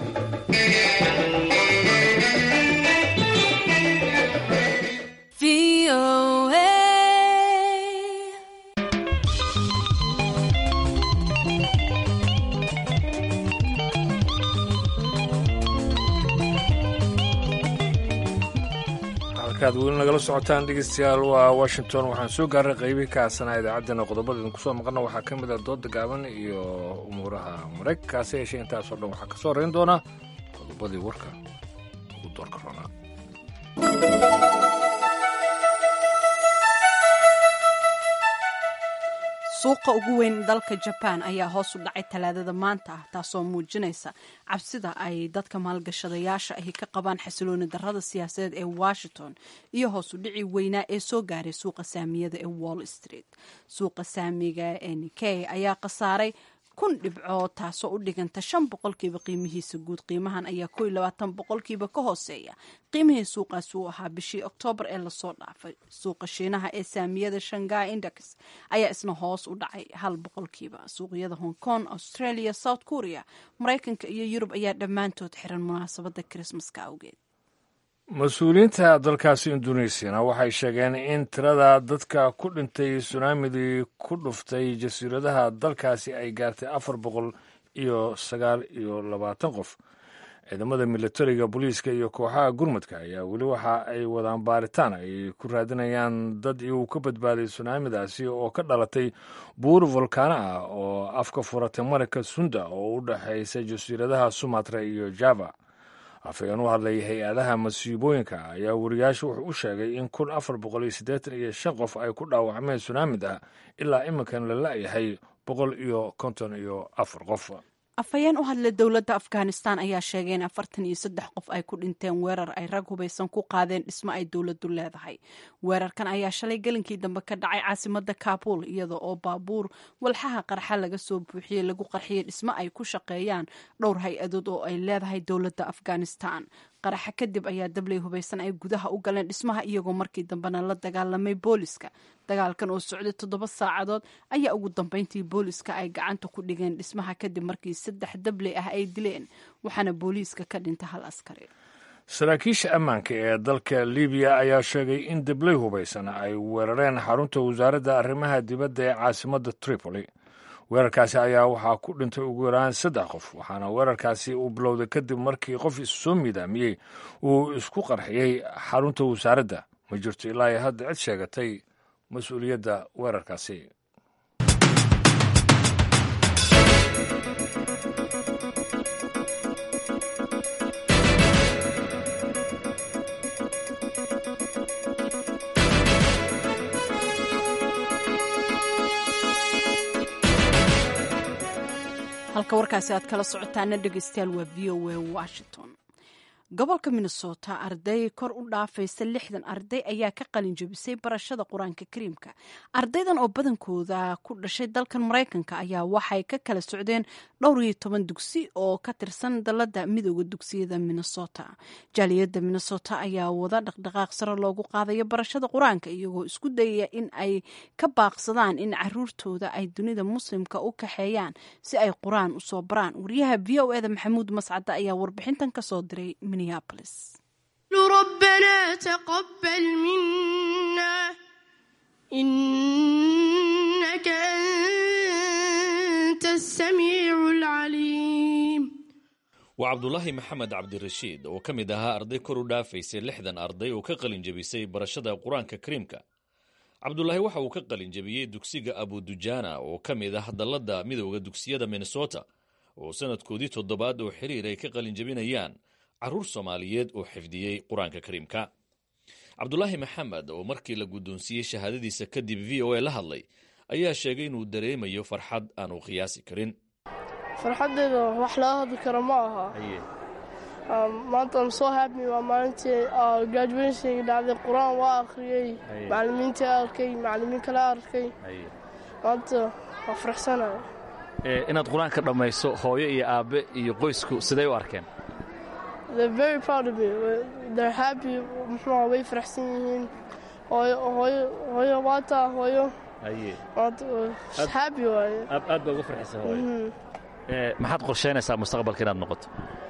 halkaad weli nagala socotaan dhegeystayaal waa washington waxaan soo gaaray qeybii ka aasanaa idaacaddana qodobada idinku soo maqana waxaa ka mid ah dooda gaaban iyo umuuraha maraykankaasi yeeshee intaasoo dhan waxaa ka soo horeyn doonaa qodobadii warka ugu doorka roonaa suuqa ugu weyn dalka jabaan ayaa hoos u dhacay talaadada maanta ah taasoo muujinaysa cabsida ay dadka maalgashadayaasha ahi ka qabaan xasilooni darada siyaasadeed ee washington iyo hoos u dhici weynaa ee soo gaaray suuqa saamiyada ee wall street suuqa saamiga ee nikey ayaa khasaaray kun dhibcood taasoo u dhiganta shan boqolkiiba qiimihiisa guud qiimahan ayaa ko iyo labaatan boqolkiiba ka hooseeya qiimihii suuqaasi uu ahaa bishii oktoobar ee lasoo dhaafay suuqa shiinaha ee saamiyada shangai index ayaa isna hoos u dhacay hal boqolkiiba suuqyada hong kong australia south korea maraykanka iyo yurub ayaa dhammaantood xiran munaasabada krismaska awgeed mas-uuliyiinta dalkaasi indonesiana waxay sheegeen in tirada dadka ku dhintay sunaamidii ku dhuftay jasiiradaha dalkaasi ay gaartay afar boqol iyo sagaal iyo labaatan qof ciidamada militariga booliiska iyo kooxaha gurmudka ayaa weli waxa ay wadaan baaritaan ay ku raadinayaan dad iyagu ka badbaaday sunaamidaasi oo ka dhalatay buur volkaano ah oo afka furatay marayka sunda oo u dhexaysa jasiiradaha sumatra iyo java afhayeen u hadlay hay-adaha masiibooyinka ayaa wariyaasha wuxuu u sheegay in kun afar boqol iyo siddeetan iyo shan qof ay ku dhaawacmeen sunaamid ah ilaa iminkan la la'yahay boqol iyo konton iyo afar qof afhayeen u hadlay dowladda afghanistan ayaa sheegay in afartan iyo saddex qof ay ku dhinteen weerar ay rag hubaysan ku qaadeen dhismo ay dowladdu leedahay weerarkan ayaa shalay gelinkii dambe ka dhacay caasimada kabul iyada oo baabuur walxaha qarxa laga soo buuxiyey lagu qarxiyey dhismo ay ku shaqeeyaan dhowr hay-adood oo ay leedahay dowladda afghanistan qaraxa kadib ayaa dabley hubaysan ay gudaha u galeen dhismaha iyagoo markii dambena la dagaalamay booliska dagaalkan oo socday toddoba saacadood ayaa ugu dambeyntii booliska ay gacanta ku dhigeen dhismaha kadib markii saddex dabley ah ay dileen waxaana booliiska ka dhintay hal askari saraakiisha ammaanka ee dalka libiya ayaa sheegay in dabley hubaysan ay weerareen xarunta wasaaradda arrimaha dibadda ee caasimadda tripoli weerarkaasi ayaa waxaa ku dhintay ugu yaraan saddex qof waxaana weerarkaasi uu bilowday kadib markii qof issoo miidaamiyey uu isku qarxiyey xarunta wasaaradda ma jirto ilaa iyo hadda cid sheegatay mas-uuliyadda weerarkaasi halka warkaasi aad kala socotaana dhegeystayaal waa v o a washington gobolka minnesota arday kor u dhaafaysa lixdan arday ayaa ka qalin jebisay barashada qur-aanka kariimka ardaydan oo badankooda ku dhashay dalkan maraykanka ayaa waxay ka kala socdeen dhowr iyo toban dugsi oo ka tirsan dalada midooda dugsiyada minnesota jaaliyadda minnesota ayaa wada dhaqdhaqaaq sare loogu qaadayo barashada qur-aanka iyagoo isku dayaya in ay ka baaqsadaan in caruurtooda ay dunida muslimka u kaxeeyaan si ay qur-aan usoo baraan wariyaha v o eda maxamuud mascade ayaa warbixintan kasoo diray ربنا تقبل منا إنك أنت السميع العليم waa cabdulaahi maxamed cabdirashiid oo ka mid ahaa arday kor u dhaafaysay lixdan arday oo ka qalin jebisay barashada qur-aanka kariimka cabdulaahi waxa uu ka qalin jebiyey dugsiga abudujaana oo ka mid ah dalladda midowda dugsiyada minnesota oo sanadkoodii toddobaad oo xiriir ay ka qalin jebinayaan carruur soomaaliyeed oo xifdiyey qur-aanka kariimka cabdulaahi maxamed oo markii la guddoonsiiyey shahaadadiisa kadib v o a la hadlay ayaa sheegay inuu dareemayo farxad aanu qiyaasi karin farxaddeeda wax laga hadli karo ma aha maanta am soo happy waa maalintii graduationka dhacday qur-aan waa akhriyey macallimiinta arkay macallimiin kale arkay maanta waa faraxsanaya inaad qur-aanka dhammayso hooyo iyo aabbe iyo qoysku siday u arkeen they're very proud of me they're happy muxuu way faraxsan yihiin hooyo hooyo hooyo waataa hooyo maanta happy waaye aad baa uga farxisa hooyo Mhm. Ee, maxaad qorsheynaysaa mustaqbalka inaad noqoto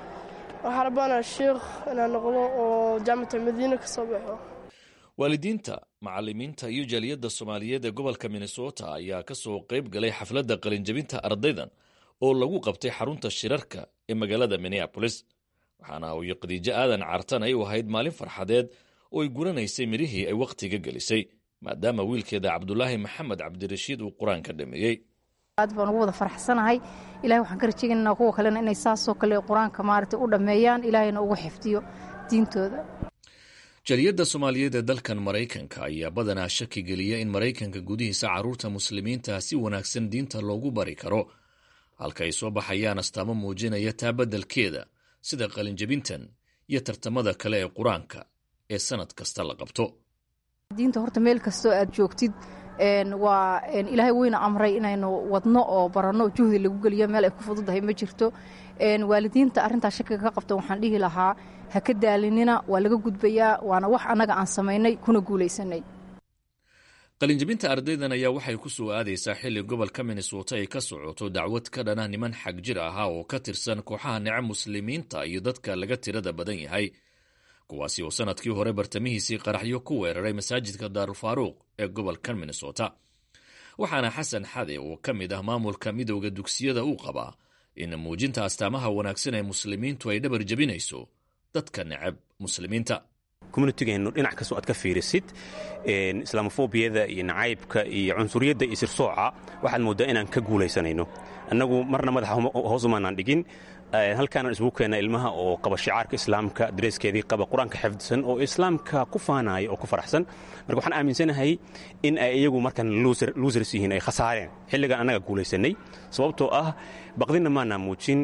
waxaan rabaanaa sheikh inaan noqdo oo jaamacata madiina ka soo baxo waalidiinta macallimiinta iyo jaaliyadda soomaaliyeed ee gobolka minnesota ayaa ka soo qayb galay xafladda qalinjabinta ardaydan oo lagu qabtay xarunta shirarka ee magaalada minneapolis waxaana hooyo khadiijo aadan cartan ay u ahayd maalin farxadeed oo ay guranaysay midhihii ay wakhtiga gelisay maadaama wiilkeeda cabdulaahi maxamed cabdirashiid uu qur-aanka dhameeyey aad baan ugu wada faraxsanahay ilahay waxaan ka rajaynaynaa kuwa kalena inay saasoo kale qur-aanka maaragtay u dhammeeyaan ilaahayna ugu xifdiyo diintooda jaaliyadda soomaaliyeed ee dalkan maraykanka ayaa badanaa shaki geliya in maraykanka gudihiisa carruurta muslimiinta si wanaagsan diinta loogu bari karo halka ay soo baxayaan astaamo muujinaya taa beddelkeeda sida qalinjabintan iyo tartamada kale ee qur-aanka ee sannad kasta la qabto diinta horta meel kastoo aad joogtid een, waa een, ilaahay weyna amray inaynu wadno oo baranno juhdi lagu geliyo meel ay ku fududahay ma jirto een, waalidiinta arrintaa shakiga ka qabta waxaan dhihi lahaa ha ka daalinina waa laga gudbayaa waana wax annaga aan samaynay kuna guulaysanay qalinjabinta ardaydan ayaa waxay ku soo aadaysaa xilli gobolka minnesota ay ka socoto dacwad ka dhana niman xag jir ahaa oo ka tirsan kooxaha nece muslimiinta iyo dadka laga tirada badan yahay kuwaasi oo sannadkii hore bartamihiisii qaraxyo ku weeraray masaajidka daarulfaaruuq ee gobolka minnesota waxaana xasan xade oo ka mid ah maamulka midowda dugsiyada uu qabaa in muujinta astaamaha wanaagsan ee muslimiintu ay dhabar jebinayso dadka necab muslimiinta communitygeennu dhinac kastoo aad ka fiirisid islaamofobiyada iyo nacaybka iyo cunsuriyadda iyo sirsooca waxaad mooddaa inaan ka guulaysanayno annagu marna madaxa hoos umaanaan dhigin halkaanaan isugu keenna ilmaha oo qaba shicaarka islaamka dareeskeedii qaba qur-aanka xifdisan oo islaamka ku faanaya oo ku faraxsan marka waxaan aaminsanahay in ay iyagu markan luusers yihiin ay khasaareen xilligan annaga guulaysanay sababtoo ah baqdinna maanaa muujin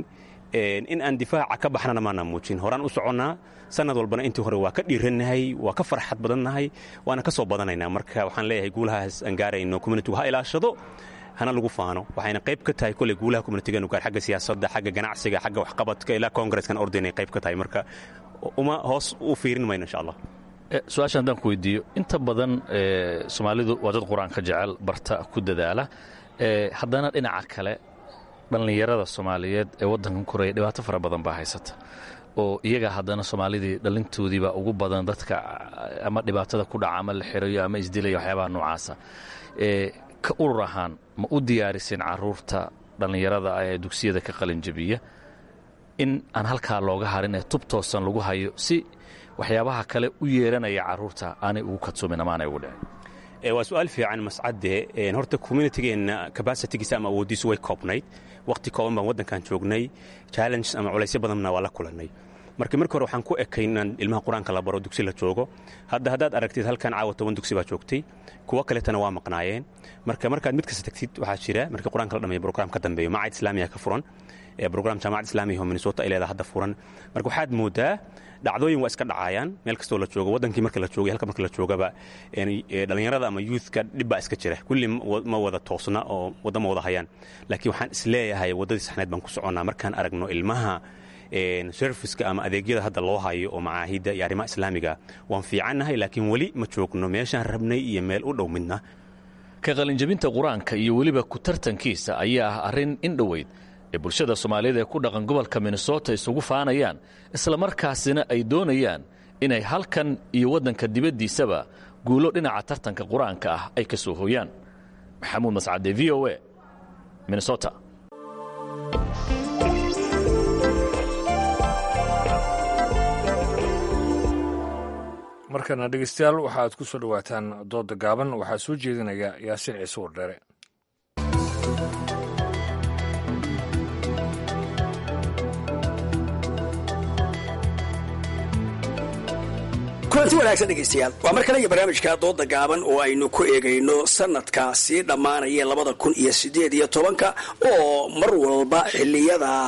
in aan difaaca ka baxnana maanaa muujin horaan u soconnaa sanad walbana intii hore waa ka dhiirannahay waa ka farxad badannahay waana ka soo badanaynaa marka waxaan leeyahay guulahaas aan gaarayno communitigu ha ilaashado hana lagu faano waxayna qayb ka tahay koley guulaha communitigeenu gaar xagga siyaasadda xagga ganacsiga xagga waxqabadka ilaa kongreskan ordaynay qayb ka tahay marka uma hoos u fiirin mayno insha allah su-aasha haddaan ku weydiiyo inta badan soomaalidu waa dad qur-aanka jecel barta ku dadaala haddana dhinaca kale dhallinyarada soomaaliyeed ee waddankan koraya dhibaato fara badan baa haysata oo iyaga haddana soomaalidii dhalintoodiiba ugu badan dadka ama dhibaatada ku dhaca ama la xirayo ama isdilaya waxyaabaha noocaasa ka urur ahaan ma u diyaariseen caruurta dhallinyarada ah ee dugsiyada ka qalinjabiya in aan halkaa looga harin ee tub toosan lagu hayo si waxyaabaha kale u yeeranaya caruurta aanay ugu kadsoomin ama aanay ugu dhicin waa su-aal fiican mascadde horta communitygeenna cabasitigiisa ama awooddiisu way koobnayd wakhti kooban baan waddankan joognay challenges ama culaysyo badanna waa la kulannay marka markii hore waxaan ku ekay inaan ilmaha qur-aanka la baro dugsi la joogo hadda haddaad aragtid halkan caawa toban dugsi baa joogtay kuwo kaletana waa maqnaayeen marka markaad mid kasta tagtid waxaa jira markii qur-aanka la dhameeyo brogram ka dambeeyo macad islaamiya ka furan brogram jaamacad islaamiya oo minnesota ay leedaha hadda furan marka waxaad moodaa dhacdooyin waa iska dhacayaan meel kastoo la joogo wadankii marka la joogay halka marka la joogaba dhallinyarada ama youthka dhib baa iska jira kulli ma wada toosna oo wadda ma wada hayaan laakiin waxaan isleeyahay waddadii saxneed baan ku soconnaa markaan aragno ilmaha serviska ama adeegyada hadda loo hayo oo macaahidda iyo arrimaha islaamiga waan fiicannahay laakiin weli ma joogno meeshaan rabnay iyo meel u dhow midna ka qalinjabinta qur-aanka iyo weliba ku tartankiisa ayaa ah arrin in dhoweyd ee bulshada soomaaliyeed ee ku dhaqan gobolka minnesota isugu faanayaan islamarkaasina ay doonayaan inay halkan iyo waddanka dibaddiisaba guulo dhinaca tartanka qur-aanka ah ay ka soo hooyaan maxamuud mascade v o a minnesota markana dhegeystayaal waxaaad ku soo dhowaataan dooda gaaban waxaa soo jeedinaya yaasiin ciise wardheere kulanti wanaagsan dhegaystayaal waa mar kale iyo barnaamijka dooda gaaban oo aynu ku eegayno sanadka sii dhammaanaya labada kun iyo sideed iyo tobanka oo mar walba xiliyada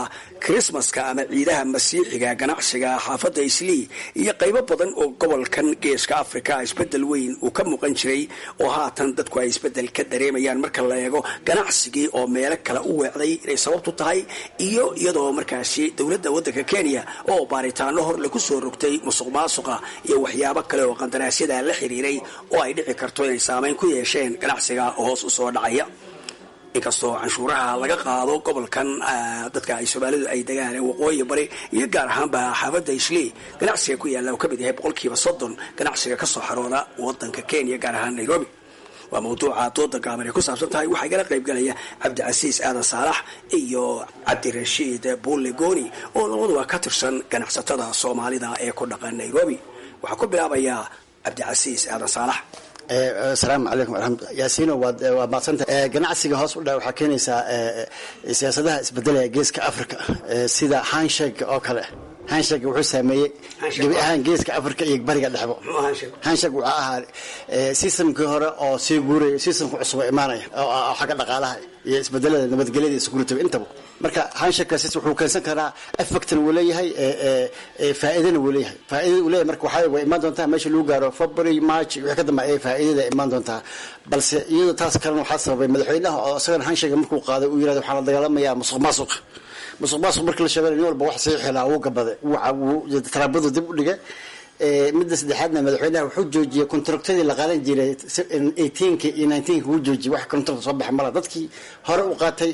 krismaska ama ciidaha masiixiga ganacsiga xaafadda islii iyo qaybo badan oo gobolkan geeska africa isbedel weyn uu ka muuqan jiray oo haatan dadku ay isbedel ka dareemayaan marka la eego ganacsigii oo meelo kale u weecday inay sababtu tahay iyo iyadoo markaasi dowladda waddanka kenya oo baaritaano hor lagu soo rogtay musuq maasuqa iyo waxyaabo kale oo qandaraasyada la xiriiray oo ay dhici karto inay saameyn ku yeesheen ganacsiga hoos usoo dhacaya inkastoo canshuuraha laga qaado gobolkan dadka ay soomaalidu ay degaan ee waqooyi bari iyo gaar ahaanba xaafadda islii ganacsiga ku yaalla uu ka mid yahay boqolkiiba soddon ganacsiga ka soo xarooda wadanka kenya gaar ahaan nairobi waa mawduuca dooda gaaban ay ku saabsan tahay waxaa igala qayb galaya cabdicasiis aadan saalax iyo cabdirashiid bulle gooni oo labaduba ka tirsan ganacsatada soomaalida ee ku dhaqan nairobi waxaa ku bilaabayaa cabdicasiis aadan saalax asalaamu calaykum waraxmatullah yaasiino waad waa madsanta ganacsiga hoos u dha waxaa keenaysaa siyaasadaha isbedelaya geeska africa sida hanshake oo kale hanshake wuxuu saameeyey gebi ahaan geeska africa iyo bariga dhexbo hanshake wuxuu ahaa sistamkii hore oo sii guuraya sistamka cusub oo imaanaya oo xagga dhaqaalaha iyo isbedelada nabadgelyada iyo security intaba marka hanshakaas wuxuu keensan karaa effectna wuu leeyahay faa'iidana wuu leeyahay faa'iidada uu leeyahay marka waxaa way imaan doontaa meesha lagu gaaro february march wixii ka dambe ayay faa'iidada imaan doontaa balse iyadoo taas kalena waxaa sababay madaxweynaha oo isagana hanshaka markuu qaaday uu yirahdo waxaa la dagaalamayaa musuq maasuq musuq maasuq markii la sheegay nin walba wax sii xilaa wuu gabaday wuu taraabadu dib u dhigay midda saddexaadna madaxweynaha wuxuu joojiyey kontraktadii la qaadan jiray eighteenka iyo nineteenka wuu joojiyey wax kontrakt soo baxa mala dadkii hore u qaatay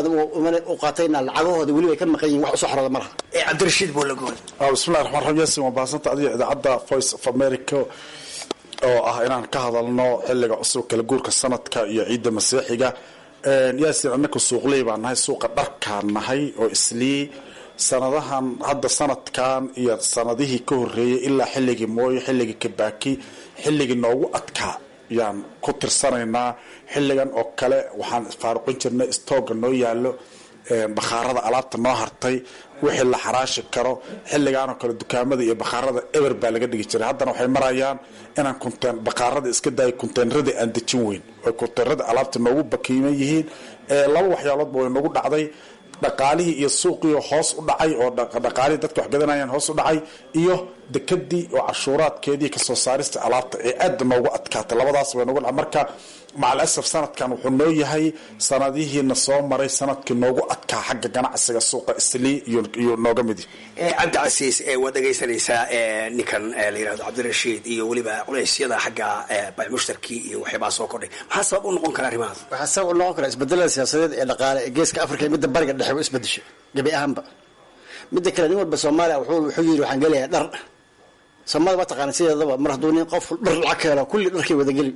u qaatayna lacagahooda weliba ay ka maqan yihin wax usoo xorooda malaha cabdirashiid buulagoon bismillahi raxmaan raxiim yaasin waa baahsanta adiga idaacadda voice of america oo ah inaan ka hadalno xilliga cusub kala guurka sanadka iyo ciidda masiixiga yaasin annaka suuqley baan nahay suuqa dharkaan nahay oo islii sanadahan hadda sanadkan iyo sanadihii ka horeeyay ilaa xilligii mooyo xilligii kabaaki xilligii noogu adkaa yaan ku tirsanaynaa xilligan oo kale waxaan faaruqin jirnay stooga noo yaalo bakhaarada alaabta noo hartay wixii la xaraashi karo xilligaanoo kale dukaamada iyo bakhaarada eber baa laga dhigi jiray haddana waxay marayaan inaan kunteen bakhaarada iska daaya kunteenradii aan dejin weyn oy kunteenradii alaabta noogu bakiiman yihiin laba waxyaaloodba way noogu dhacday dhaqaalihii iyo suuqii hoos u dhacay oo dhaqaalihii dadka wax gadanayaan hoos u dhacay iyo dekadii oo cashuuraadkeedii kasoo saarista alaabta ee aada noogu adkaatay labadaas way noogu dhacay marka macalasaf sanadkan wuxuu noo yahay sanadihiina soo maray sanadkii noogu adkaa xagga ganacsiga suuqa islii iyo nooga midi cabdicasiis waad dhegaysanaysaa ninkan la yirahdo cabdirashiid iyo weliba culeysyada xagga mushtarkii iyo waxyaabaa soo kordhay maxaa sabab u noqon kara arrimahaas waxaa sabab u noqon kara isbedelada siyaasadeed ee dhaqaale ee geeska africa iyo midda bariga dhexe u isbedesho gebi ahaanba midda kale nin walba soomaaliya wuxuu yiri waxaan gelayaa dhar soomaalida waa taqaana sideedaba mar hadduu nin qof dhar lacag ka helo kulli dharkay wadageli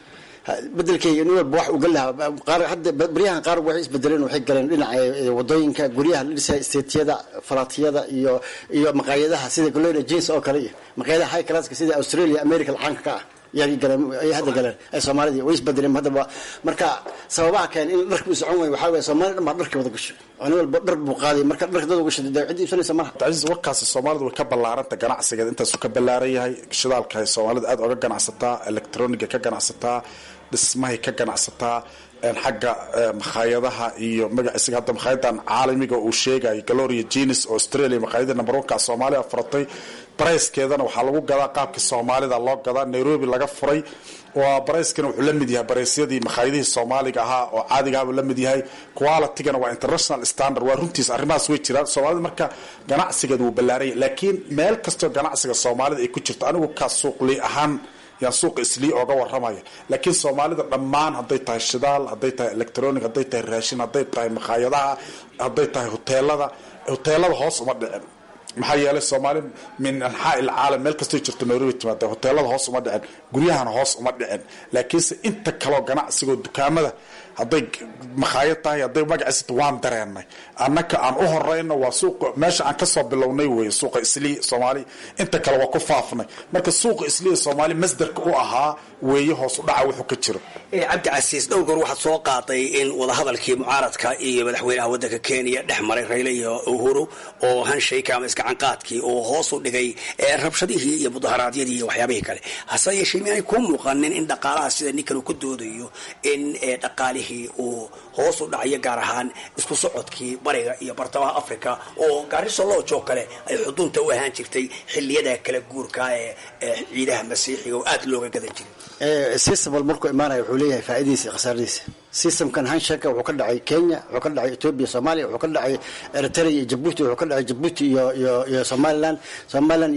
bedelkeyga nin walba wax uu gali lahaa qaar hadda baryahan qaar waxay isbedeleen waxay galeen dhinaca wadooyinka guryaha la dhisaya isteetiyada falaatiyada iyo iyo maqaayadaha sida golena jeans oo kale iyo maqaayadaha high classka sida australia america lacaanka ka ah yaa galeen ay hadda galeen ay soomaalidii way isbedeleen haddaba marka sababaha keen in dharka uu socon waayo waxaa weeye soomaalida dhan baa dharka wada gasho oo nin walba dhar buu qaaday marka dharka dad gasho dee cid iibsanaysa malaha cabdicasiis warkaasi soomaalidu way ka ballaaranta ganacsigeeda intaasuu ka ballaaran yahay shidaalka ay soomaalida aada oga ganacsataa electroniga ka ganacsataa dhismahay ka ganacsataa xagga makhaayadaha iyo magaciisiga hadda makhayadan caalamiga uu sheegayo galoria jenis oo australia makhaayada number one ka soomaaliya furatay barayskeedana waxaa lagu gadaa qaabkii soomaalida loo gadaa nairobi laga furay waa barayskana wuxuu la mid yahay baraysyadii makhaayadihii soomaaliga ahaa oo caadigaabuu la mid yahay qualitygana waa international standard waa runtiis arrimahaas way jiraan soomaalida marka ganacsigeeda wuu ballaaranya laakiin meel kastoo ganacsiga soomaalida ay ku jirto anigu kaa suuqli ahaan yaan suuqa islii ooga waramaya laakiin soomaalida dhammaan hadday tahay shidaal hadday tahay electronic hadday tahay raashin hadday tahay makhaayadaha hadday tahay hoteelada hoteelada hoos uma dhicin maxaa yeelay soomaali min anxaa ilcaalam meel kastoo jirto nairobi timaada hoteelada hoos uma dhicin guryahana hoos uma dhicin laakiinse inta kaloo ganacsigoo dukaamada hadday makhaayad tahay hadday magaciisata waan dareenay annaka aan u horeyno waa suuqa meesha aan kasoo bilownay wey suuqa islii soomaali inta kale waa ku faafnay marka suuqa islii soomaali masdarka u ahaa weeye hoos u dhaca wuxuu ka jiro cabdicasiis dhowr goor waxaad soo qaaday in wadahadalkii mucaaradka iyo madaxweynaha wadanka kenya dhex maray rayle iyo uhuru oo hanshayka ama iskacanqaadkii oo hoos u dhigay rabshadihii iyo mudaharaadyadii iyo waxyaabihii kale hase yeeshee miaanay kuu muuqanin in dhaqaalaha sida ninkan uu ku doodayo in dhaqaali dhaqaalihii uu hoos u dhacayo gaar ahaan isku socodkii bariga iyo bartamaha africa oo gaariso loojo kale ay xudunta u ahaan jirtay xiliyada kala guurka ee ciidaha masiixiga oo aada looga gadan jiray system wal markuu imaanaya wuxuu leeyahay faa'iidadiisa iyo khasaaradiisa systemkan hanshaka wuxuu ka dhacay kenya wuxuu ka dhacay ethiopia soomaaliya wuxuu ka dhacay eritrea iyo jabuuti wuxuu ka dhacay jabuuti iyo iyo iyo somaliland somaliland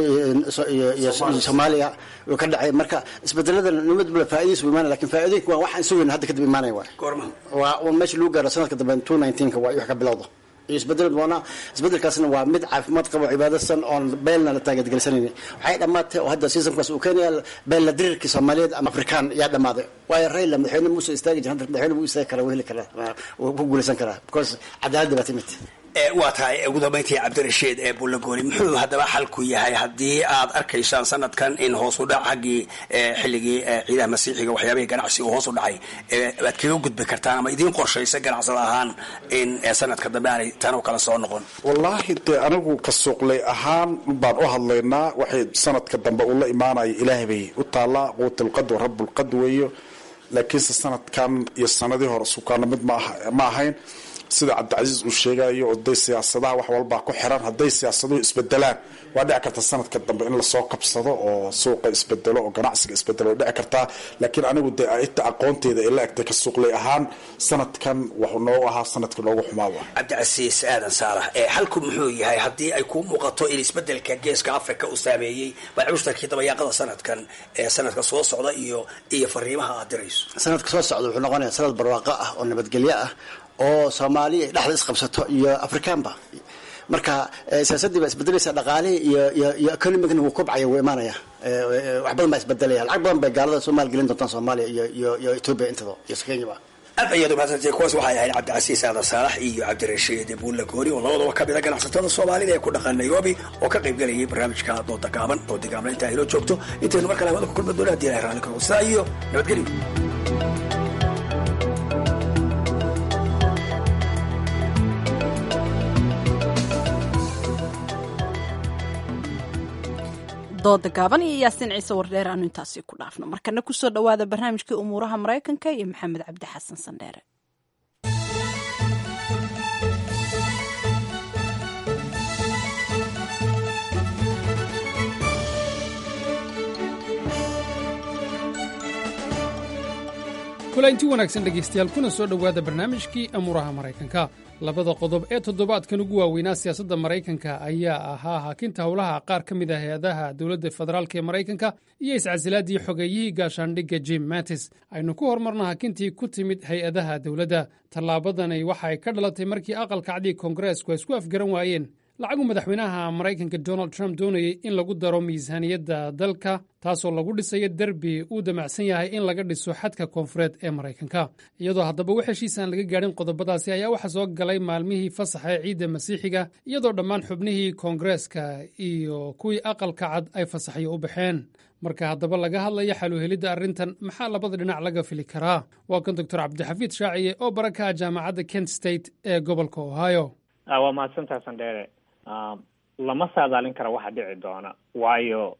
iyo soomaaliya wuxuu ka dhacay marka isbedeladan nimad bula faa'iidadiisa u imaanaya lakin faa'iidooyinka waa waxaan sugayna hadda kadib imaanaya waay goorma waa un meesha lagu gaaro sanadka dambe two nineteenka waa wax ka bilowda iyo isbedel doona isbedelkaasna waa mid caafimaad qabo cibaadasan oon beelna la taageedgelisanayni waxay dhammaatay oo hadda systemkaas uu keenaya beel la dirirkii soomaaliyeed ama afrikaan yaa dhammaaday waayo rayla madaxweyne muuse istaagi jira hadda madaxweyne wuu istaagi karaa wuu heli karaa wuu ku guulaysan karaa because cadaaladda baa timid waa tahay ugu dambayntii cabdirashiid ee bullagooli muxuu haddaba xalku yahay haddii aad arkaysaan sanadkan in hoos u dhac xaggii xilligii ciidaha masiixiga waxyaabihii ganacsi uu hoos u dhacay aad kaga gudbi kartaan ama idiin qorshaysa ganacsada ahaan in sanadka dambe aanay tan oo kale soo noqon wallaahi dee anigu ka suuqlay ahaan baan u hadlaynaa waxay sanadka dambe uu la imaanaya ilaahay bay u taallaa quutalqad wa rabbulqad weeyo laakiinse sanadkan iyo sanadii hore sukaana mid ma ahayn sida cabdicasiis uu sheegayo oday siyaasadaha wax walbaa ku xiran hadday siyaasaduhu isbedelaan waa dhici karta sanadka dambe in lasoo kabsado oo suuqa isbedelo oo ganacsiga isbedelo way dhici kartaa laakiin anigu dee inta aqoonteeda ay la egtay ka suuqlay ahaan sanadkan wuxuu noogu ahaa sanadka noogu xumaaba cabdicasiis aadan saalax ee xalku muxuu yahay haddii ay kuu muuqato in isbedelka geeska africa uu saameeyey baacushtarkii dabayaaqada sanadkan ee sanadka soo socda iyo iyo fariimaha aad dirayso sanadka soo socda wuxuu noqonaya sanad barwaaqo ah oo nabadgelyo ah oo soomaaliya dhexda isqabsato iyo afrikaanba marka siyaasaddii baa isbedelaysa dhaqaalihii iyo iyo iyo economigna wuu kobcaya wuu imaanaya wax badan baa isbedelaya lacag badan bay gaalada soomaal gelin doontaan soomaaliya iyo iyo iyo ethiopia intado iyo kenyaba aad ayaad umahadsantay kuwaas waxay ahayd cabdicasiis aadan saalax iyo cabdirashiid buulla goori oo labadaba ka mid a ganacsatada soomaalida ee ku dhaqan nairobi oo ka qayb galayay barnaamijka dooda gaaban dooda gaabna intaa inoo joogto intaynu mar kale hawada ku kulma doona hadii ilahay raalli karo sidaa iyo nabadgelyo dooda gaaban iyo yaasiin ciise wardheer aanu intaasi ku dhaafno markana kusoo dhowaada barnaamijkii umuuraha maraykanka iyo maxamed cabdi xasan sandheere kulanti wanaagsan dhegaystayaal kuna soo dhowaada barnaamijkii amuuraha maraykanka labada qodob ee toddobaadkan ugu waaweynaa siyaasadda maraykanka ayaa ahaa hakinta howlaha qaar ka mid ah hay-adaha dowladda federaalk ee maraykanka iyo iscasilaadii xogeeyihii gaashaandhigga jim mattis aynu ku hormarno hakintii ku timid hay-adaha dowladda tallaabadani waxa ay ka dhalatay markii aqalka cadiga koongareesku ay isku afgaran waayeen lacagu madaxweynaha maraykanka donald trump doonayay in lagu daro miisaaniyadda dalka taasoo lagu dhisayo derbi uu damacsan yahay in laga dhiso xadka koonfureed ee maraykanka iyadoo haddaba wax heshiisaan laga gaadhin qodobadaasi ayaa waxaa soo galay maalmihii fasaxa ee ciidda masiixiga iyadoo dhammaan xubnihii koongareeska iyo kuwii aqalka cad ay fasaxyo u baxeen marka haddaba laga hadlaya xaluhelidda arrintan maxaa labada dhinac laga fili karaa waa kan doctor cabdixafiid shaaciye oo baraka ah jaamacadda kent state ee gobolka ohio waa mahadsantaha sandheere lama saadaalin kara waxa dhici doona waayo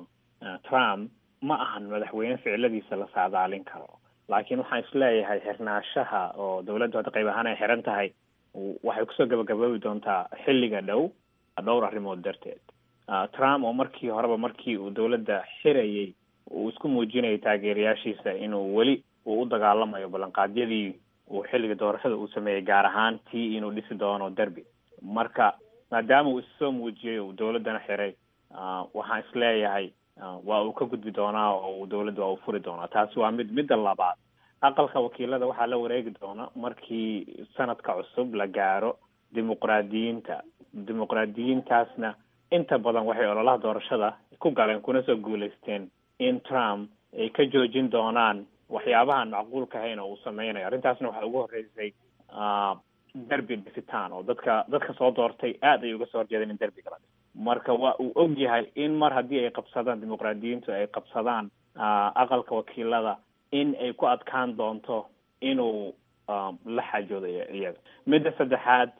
trump ma ahan madaxweyne ficiladiisa la saadaalin karo laakiin waxaan isleeyahay xirnaashaha oo dawladdu hadda qayb ahaan ay xiran tahay waxay kusoo gabagaboobi doontaa xilliga dhow dhowr arrimood darteed trump oo markii horeba markii uu dawladda xirayay uu isku muujinayay taageerayaashiisa inuu weli uu u dagaalamayo ballanqaadyadii uu xilliga doorashada uu sameeyey gaar ahaan tii inuu dhisi doono derby marka maadaama uu issoo muujiyey uu dawladdana xiray waxaan isleeyahay waa uu ka gudbi doonaa oo uu dawladda waa uu furi doonaa taasi waa mid midda labaad aqalka wakiilada waxaa la wareegi doona markii sanadka cusub la gaaro dimuqraadiyiinta dimuqraadiyiintaasna inta badan waxay ololaha doorashada ku galeen kuna soo guulaysteen in trump ay ka joojin doonaan waxyaabahaan macquulka ahayn oo uu sameynayo arrintaasna waxaa ugu horreysay derby dhisitaan oo dadka dadka soo doortay aad ay uga soo horjeedeen in derbiga la dhiso marka waa uu og yahay in mar haddii ay qabsadaan dimuqraadiyiintu ay qabsadaan aqalka wakiilada in ay ku adkaan doonto inuu la xaajoodo iyaga midda saddexaad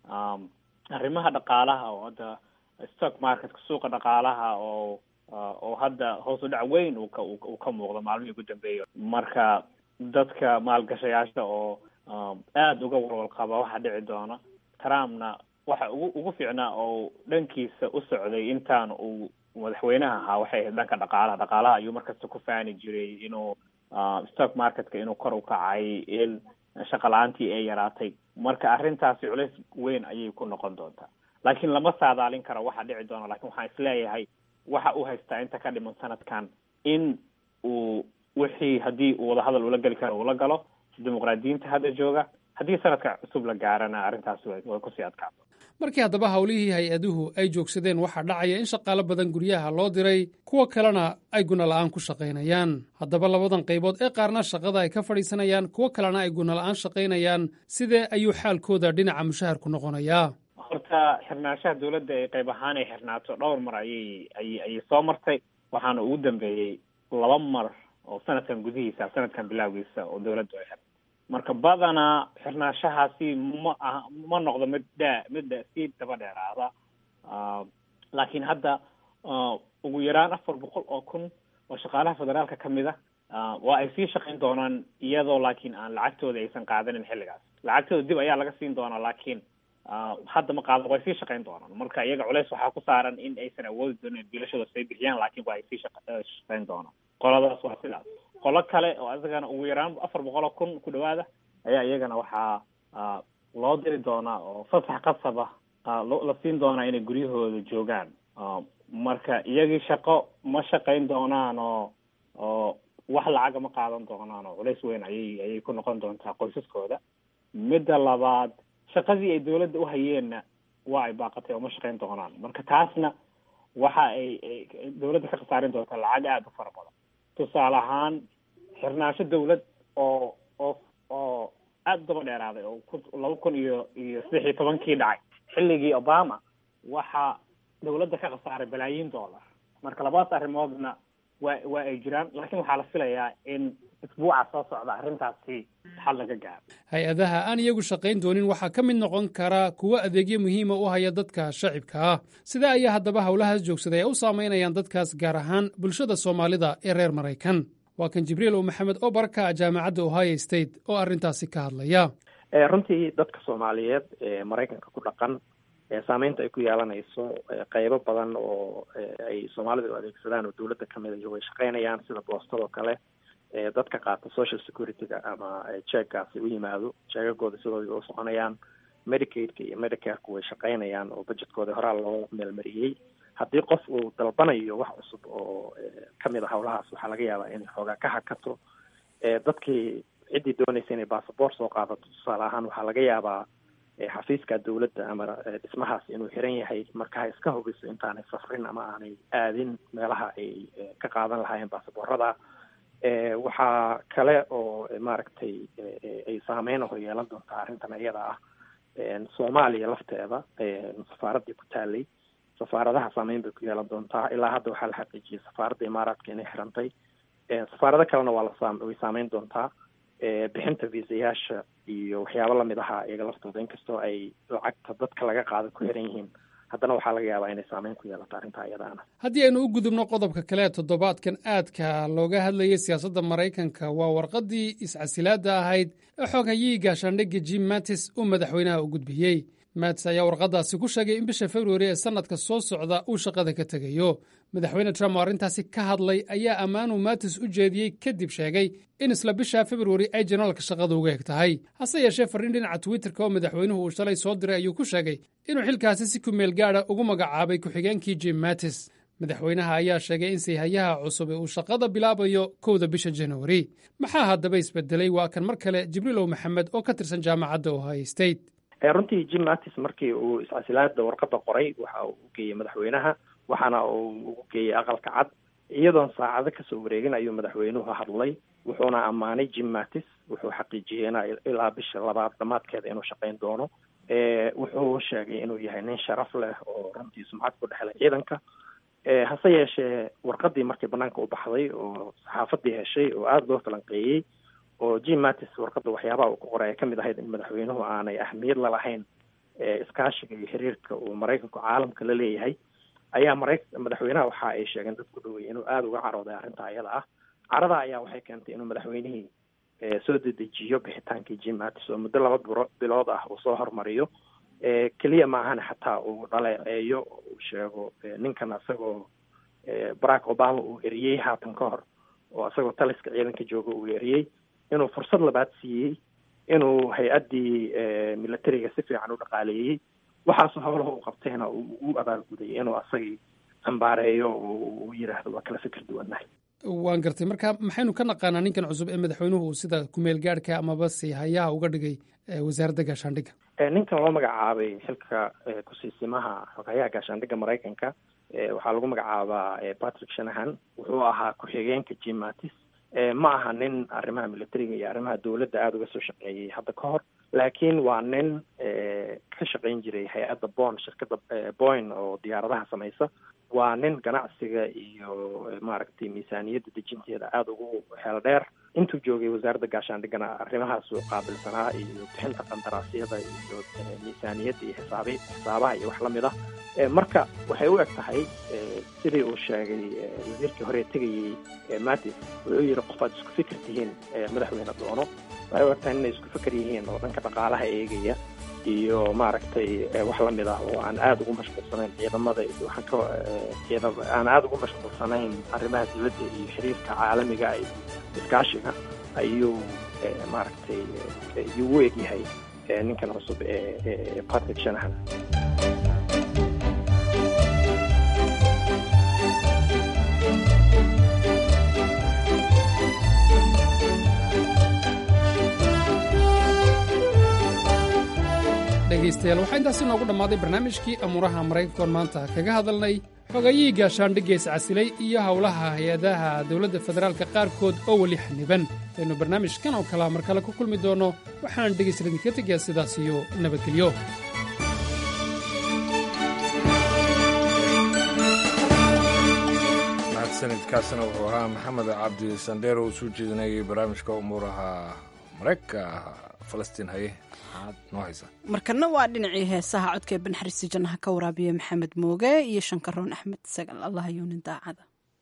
arrimaha dhaqaalaha oo hadda stock marketka suuqa dhaqaalaha oo oo hadda hoos u dhac weyn uu ka uu ka muuqdo maalmihii ugu dambeeya marka dadka maalgashayaasha oo aada uga walwal qaba waxa dhici doona trumpna waxa ugu ugu fiicnaa oo dhankiisa u socday intaan uu madaxweynaha ahaa waxay ahayd dhanka dhaqaalaha dhaqaalaha ayuu markasta ku faani jiray inuu stock marketka inuu kor u kacay in shaqa la-aantii ay yaraatay marka arrintaasi culays weyn ayay ku noqon doontaa laakiin lama saadaalin karo waxa dhici doona lakin waxaan isleeyahay waxa uu haystaa inta ka dhiman sanadkan in uu wixii haddii uu wadahadal ula geli karo ula galo dimuqraadiyiinta hadda jooga haddii sanadka cusub la gaarana arrintaasi way way kusii adkaato markii haddaba howlihii hay-aduhu ay joogsadeen waxaa dhacaya in shaqaalo badan guryaha loo diray kuwo kalena ay gunola'aan ku shaqaynayaan haddaba labadan qaybood ee qaarna shaqada ay ka fadhiisanayaan kuwo kalena ay gunola'aan shaqaynayaan sidee ayuu xaalkooda dhinaca mushaharku noqonayaa horta xirnaanshaha dawladda ee qayb ahaan ay xirnaato dhowr mar ayay ayay ayay soo martay waxaana ugu dambeeyey laba mar oo sanadkan gudihiisa sanadkan bilaawgiisa oo dawladdu ay xirtay marka badanaa xirnaanshahaasi ma aha ma noqdo mid dhaa mid sii daba dheeraada laakiin hadda ugu yaraan afar boqol oo kun oo shaqaalaha federaalka ka mid a waa ay sii shaqayn doonaan iyadoo laakiin aan lacagtooda aysan qaadanin xilligaas lacagtooda dib ayaa laga siin doonaa laakiin hadda ma qaadan way sii shaqayn doonaan marka iyaga culeys waxaa ku saaran in aysan awoodi doonin bilashooda say bixiyaan laakiin waa ay sii shaqayn doonaan qoladaas waa sidaas qolo kale oo isagana ugu yaraan afar boqol oo kun ku dhawaada ayaa iyagana waxaa loo diri doonaa oo fasax qasaba la siin doonaa inay guryahooda joogaan marka iyagii shaqo ma shaqayn doonaan oo oo wax lacaga ma qaadan doonaan oo culays weyn ayay ayay ku noqon doontaa qoysaskooda midda labaad shaqadii ay dawladda uhayeenna waa ay baaqatay oo ma shaqayn doonaan marka taasna waxa ay dawladda ka khasaarin doontaa lacag aada u fara badan tusaale ahaan xirnaansho dawlad oo oo oo aada u daba dheeraaday oo ku laba kun iyo iyo saddex iyo tobankii dhacay xilligii obama waxaa dawladda ka khasaaray balaayiin dollar marka labadaas arrimoodna waa waa ay jiraan laakiin waxaa la filayaa in isbuuca soo socda arrintaasi xal laga gaaro hay-adaha aan iyagu shaqayn doonin waxaa ka mid noqon kara kuwo adeegyo muhiima u haya dadka shacibka ah sida ayaa haddaba howlahaas joogsaday ay u saamaynayaan dadkaas gaar ahaan bulshada soomaalida ee reer maraykan waa kan jibriil o maxamed oo baraka jaamacadda ohio state oo arrintaasi ka hadlaya runtii dadka soomaaliyeed ee maraykanka ku dhaqan saameynta ay ku yeelanayso qeybo badan oo ay soomaalidu adeegsadaan oo dawladda kamid a way shaqaynayaan sida boostadoo kale dadka qaata social security-ga ama jeeggaasi u yimaado jeegagooda sidooda u soconayaan medicaidka iyo medicareka way shaqaynayaan oo budgetkooda horaa loo meelmariyey haddii qof uu dalbanayo wax cusub oo kamid a howlahaas waxaa laga yaabaa inay xoogaa ka hakato dadkii ciddii doonaysa inay bassabort soo qaadato tusaale ahaan waxaa laga yaabaa xafiiska dawladda ama dhismahaas inuu xiran yahay marka ha iska hubiso intaanay safrin ama aanay aadin meelaha ay ka qaadan lahaayeen baasaboorada waxaa kale oo maaragtay ay saameyn hor yeelan doontaa arrintan iyada ah soomaaliya lafteeda safaaraddii ku taalay safaaradaha saameyn bay ku yeelan doontaa ilaa hadda waxaa la xaqiijiyay safaaradda imaaraadka inay xirantay safaarado kalena waa la way saameyn doontaa bixinta viisayaasha iyo waxyaabo lamid ahaa iyaga laftooda inkastoo ay lacagta dadka laga qaada ku xiran yihiin haddana waxaa laga yaabaa inay saameyn ku yeelato arrintaa iyadaana haddii aynu u gudubno qodobka kale ee toddobaadkan aadka looga hadlayay siyaasadda maraykanka waa warqaddii iscasilaadda ahayd ee xooghayihi gaashaandhigga jim mattis uu madaxweynaha u gudbiyey mattis ayaa warqaddaasi ku sheegay in bisha februari ee sannadka soo socda uu shaqada ka tegayo madaxweyne trump oo arrintaasi ka hadlay ayaa ammaanuu mattis u jeediyey kadib sheegay in isla bisha februari ay janaalka shaqada uga eg tahay hase yeeshee farriin dhinaca twitterka oo madaxweynuhu uu shalay soo diray ayuu ku sheegay inuu xilkaasi si ku meel gaadha ugu magacaabay ku-xigeenkii jim mattis madaxweynaha ayaa sheegay in sayhayaha cusub ee uu shaqada bilaabayo kowda bisha januari maxaa haddaba isbedelay waa kan mar kale jibriilow maxamed oo ka tirsan jaamacadda ohio state runtii jim mattis markii uu iscasilaada warqadda qoray waxa uu u geeyey madaxweynaha waxaana uu ugu geeyey aqalka cad iyadoon saacado kasoo wareegin ayuu madaxweynuhu hadlay wuxuuna ammaanay jim mattis wuxuu xaqiijiyey ina ilaa bisha labaad dhamaadkeeda inuu shaqayn doono wuxuu sheegay inuu yahay nin sharaf leh oo runtii sumcad ku dhexlay ciidanka hase yeeshee warqadii markii banaanka u baxday oo saxaafadii heshay oo aada loo falanqeeyey oo jim mattis warqadda waxyaabaha uu ku qoray ay kamid ahayd in madaxweynuhu aanay ahmiyad lalahayn iskaashiga iyo xiriirka uu maraykanku caalamka la leeyahay ayaa mara madaxweynaha waxa ay sheegeen dad ku dhowey inuu aada uga carooday arrinta iyada ah carada ayaa waxay keentay inuu madaxweynihii soo dedejiyo bixitaankii jim mattis oo muddo laba biro bilood ah uu soo hormariyo keliya ma ahana xataa uu dhaleeceeyo uu sheego ninkan isagoo barack obama uu eriyey haatan ka hor oo isagoo taliska ciidanka jooga uu eriyey inuu fursad labaad siiyey inuu hay-addii militariga si fiican u dhaqaaleeyey waxaasoo howlaha uu qabtayna u abaalgudayay inuu asagii ambaareeyo uu yidhaahdo waa kala fikir duwannahay waan gartay marka maxaynu ka naqaanaa ninkan cusub ee madaxweynuhu sida kumeel gaadhka amaba si hayaha uga dhigay wasaaradda gaashaandhigga ninkan loo magacaabay xilka kusiisimaha xoghayaha gaashaandhigga maraykanka waxaa lagu magacaabaa patrick shanahan wuxuu ahaa ku-xigeenka jim mattis ma aha nin arrimaha militariga iyo arrimaha dowladda aada uga soo shaqeeyey hadda ka hor laakiin waa nin ka shaqayn jiray hay-adda bon shirkadda boyn oo diyaaradaha samaysa waa nin ganacsiga iyo maaragtay miisaaniyadda dejinteeda aada ugu heel dheer intuu joogay wasaaradda gaashaandhiggana arrimahaasuu qaabilsanaa iyo bixinta qandaraasyada iyo miisaaniyadda iyo xisaabi xisaabaha iyo wax lamid ah marka waxay u eg tahay sidii uu sheegay wasiirkii hore tegayey mattis wuxuu yihi qof aad isku fikir tihiin madaxweyne doono waxay u eg tahay inay isku fikir yihiin oo dhanka dhaqaalaha eegaya iyo maaragtay wax lamid ah oo aan aada ugu mashquulsanayn ciidamada iyo waxaan ka ciidam aan aada ugu mashquulsanayn arrimaha dibadda iyo xiriirka caalamiga iyo iskaashiga ayuu maaragtay ayuu u egyahay ninkan cusub ee patrick shanahan dhegaystayaal waxaa intaasi noogu dhammaaday barnaamijkii amuuraha maraykankoon maanta kaga hadalnay xogayihii gaashaandhiggees casilay iyo howlaha hay-adaha dowladda federaalka qaarkood oo weli xaniban intaynu barnaamijkan oo kalea mar kale ku kulmi doonno waxaan dhegaysta idinka tegayaa sidaas iyo nabadgelyo sanadkaasna wuxuu ahaa maxamed cabdi sandheer oo soo jeedinayay barnaamijka umuuraha maraykanka falastiin haye maxaad noo haysaa markana waa dhinacii heesaha codkee banxariisi jannaha ka waraabiya maxamed mooge iyo shankaroon axmed sagal allah yuunin daacada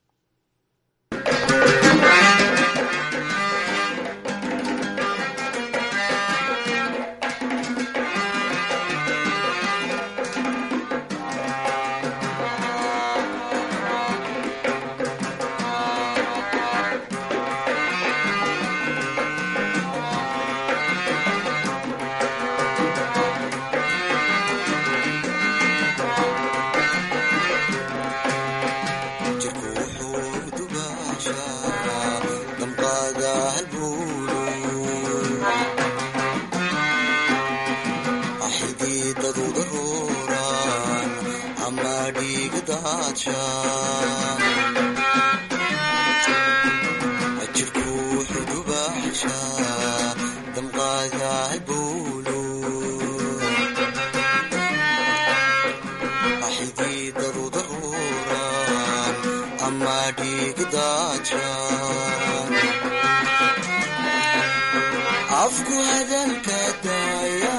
afku hadalka daaya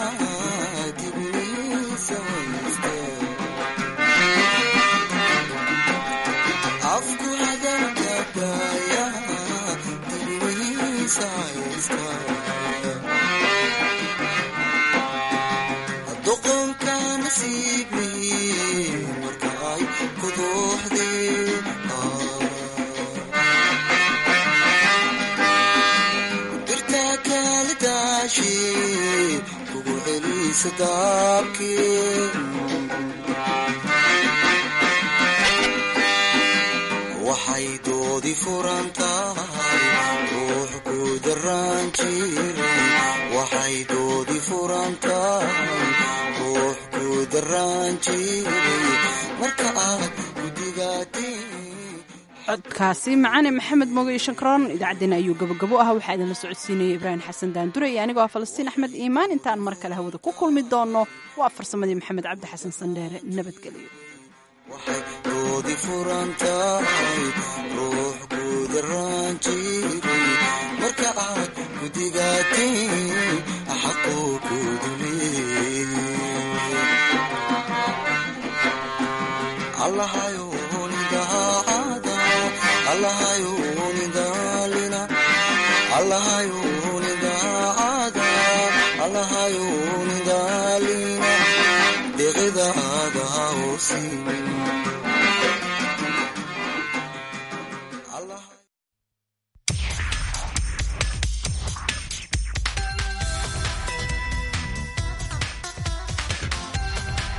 afku hadalka daaya dibniisa doqonka nasiibi markaay kuduuxdeen dirta kala daashi kugu celisa daabkeen waxay doodi furan tahay ruux ku daraan jiray waxay doodi furan tahay ruux ku daraan jiray marka aad codkaasi macane maxamed moge iyo shankaroon idaacaddeenna ayuu gabogabo ah waxaa idinla socodsiinayay ibraahim xasan daandure iyo anigoo ah falastiin axmed iimaan intaan mar kale hawada ku kulmi doonno waa farsamadii maxamed cabdi xasan sandheere nabadgelyo doodi furan tahay ruux ku daraan jiray marka aad gudigaatiin xaquu ku duleeyey allahayo nidaacada allahayo nidaalina allahayo deeqdaada ha oo siinin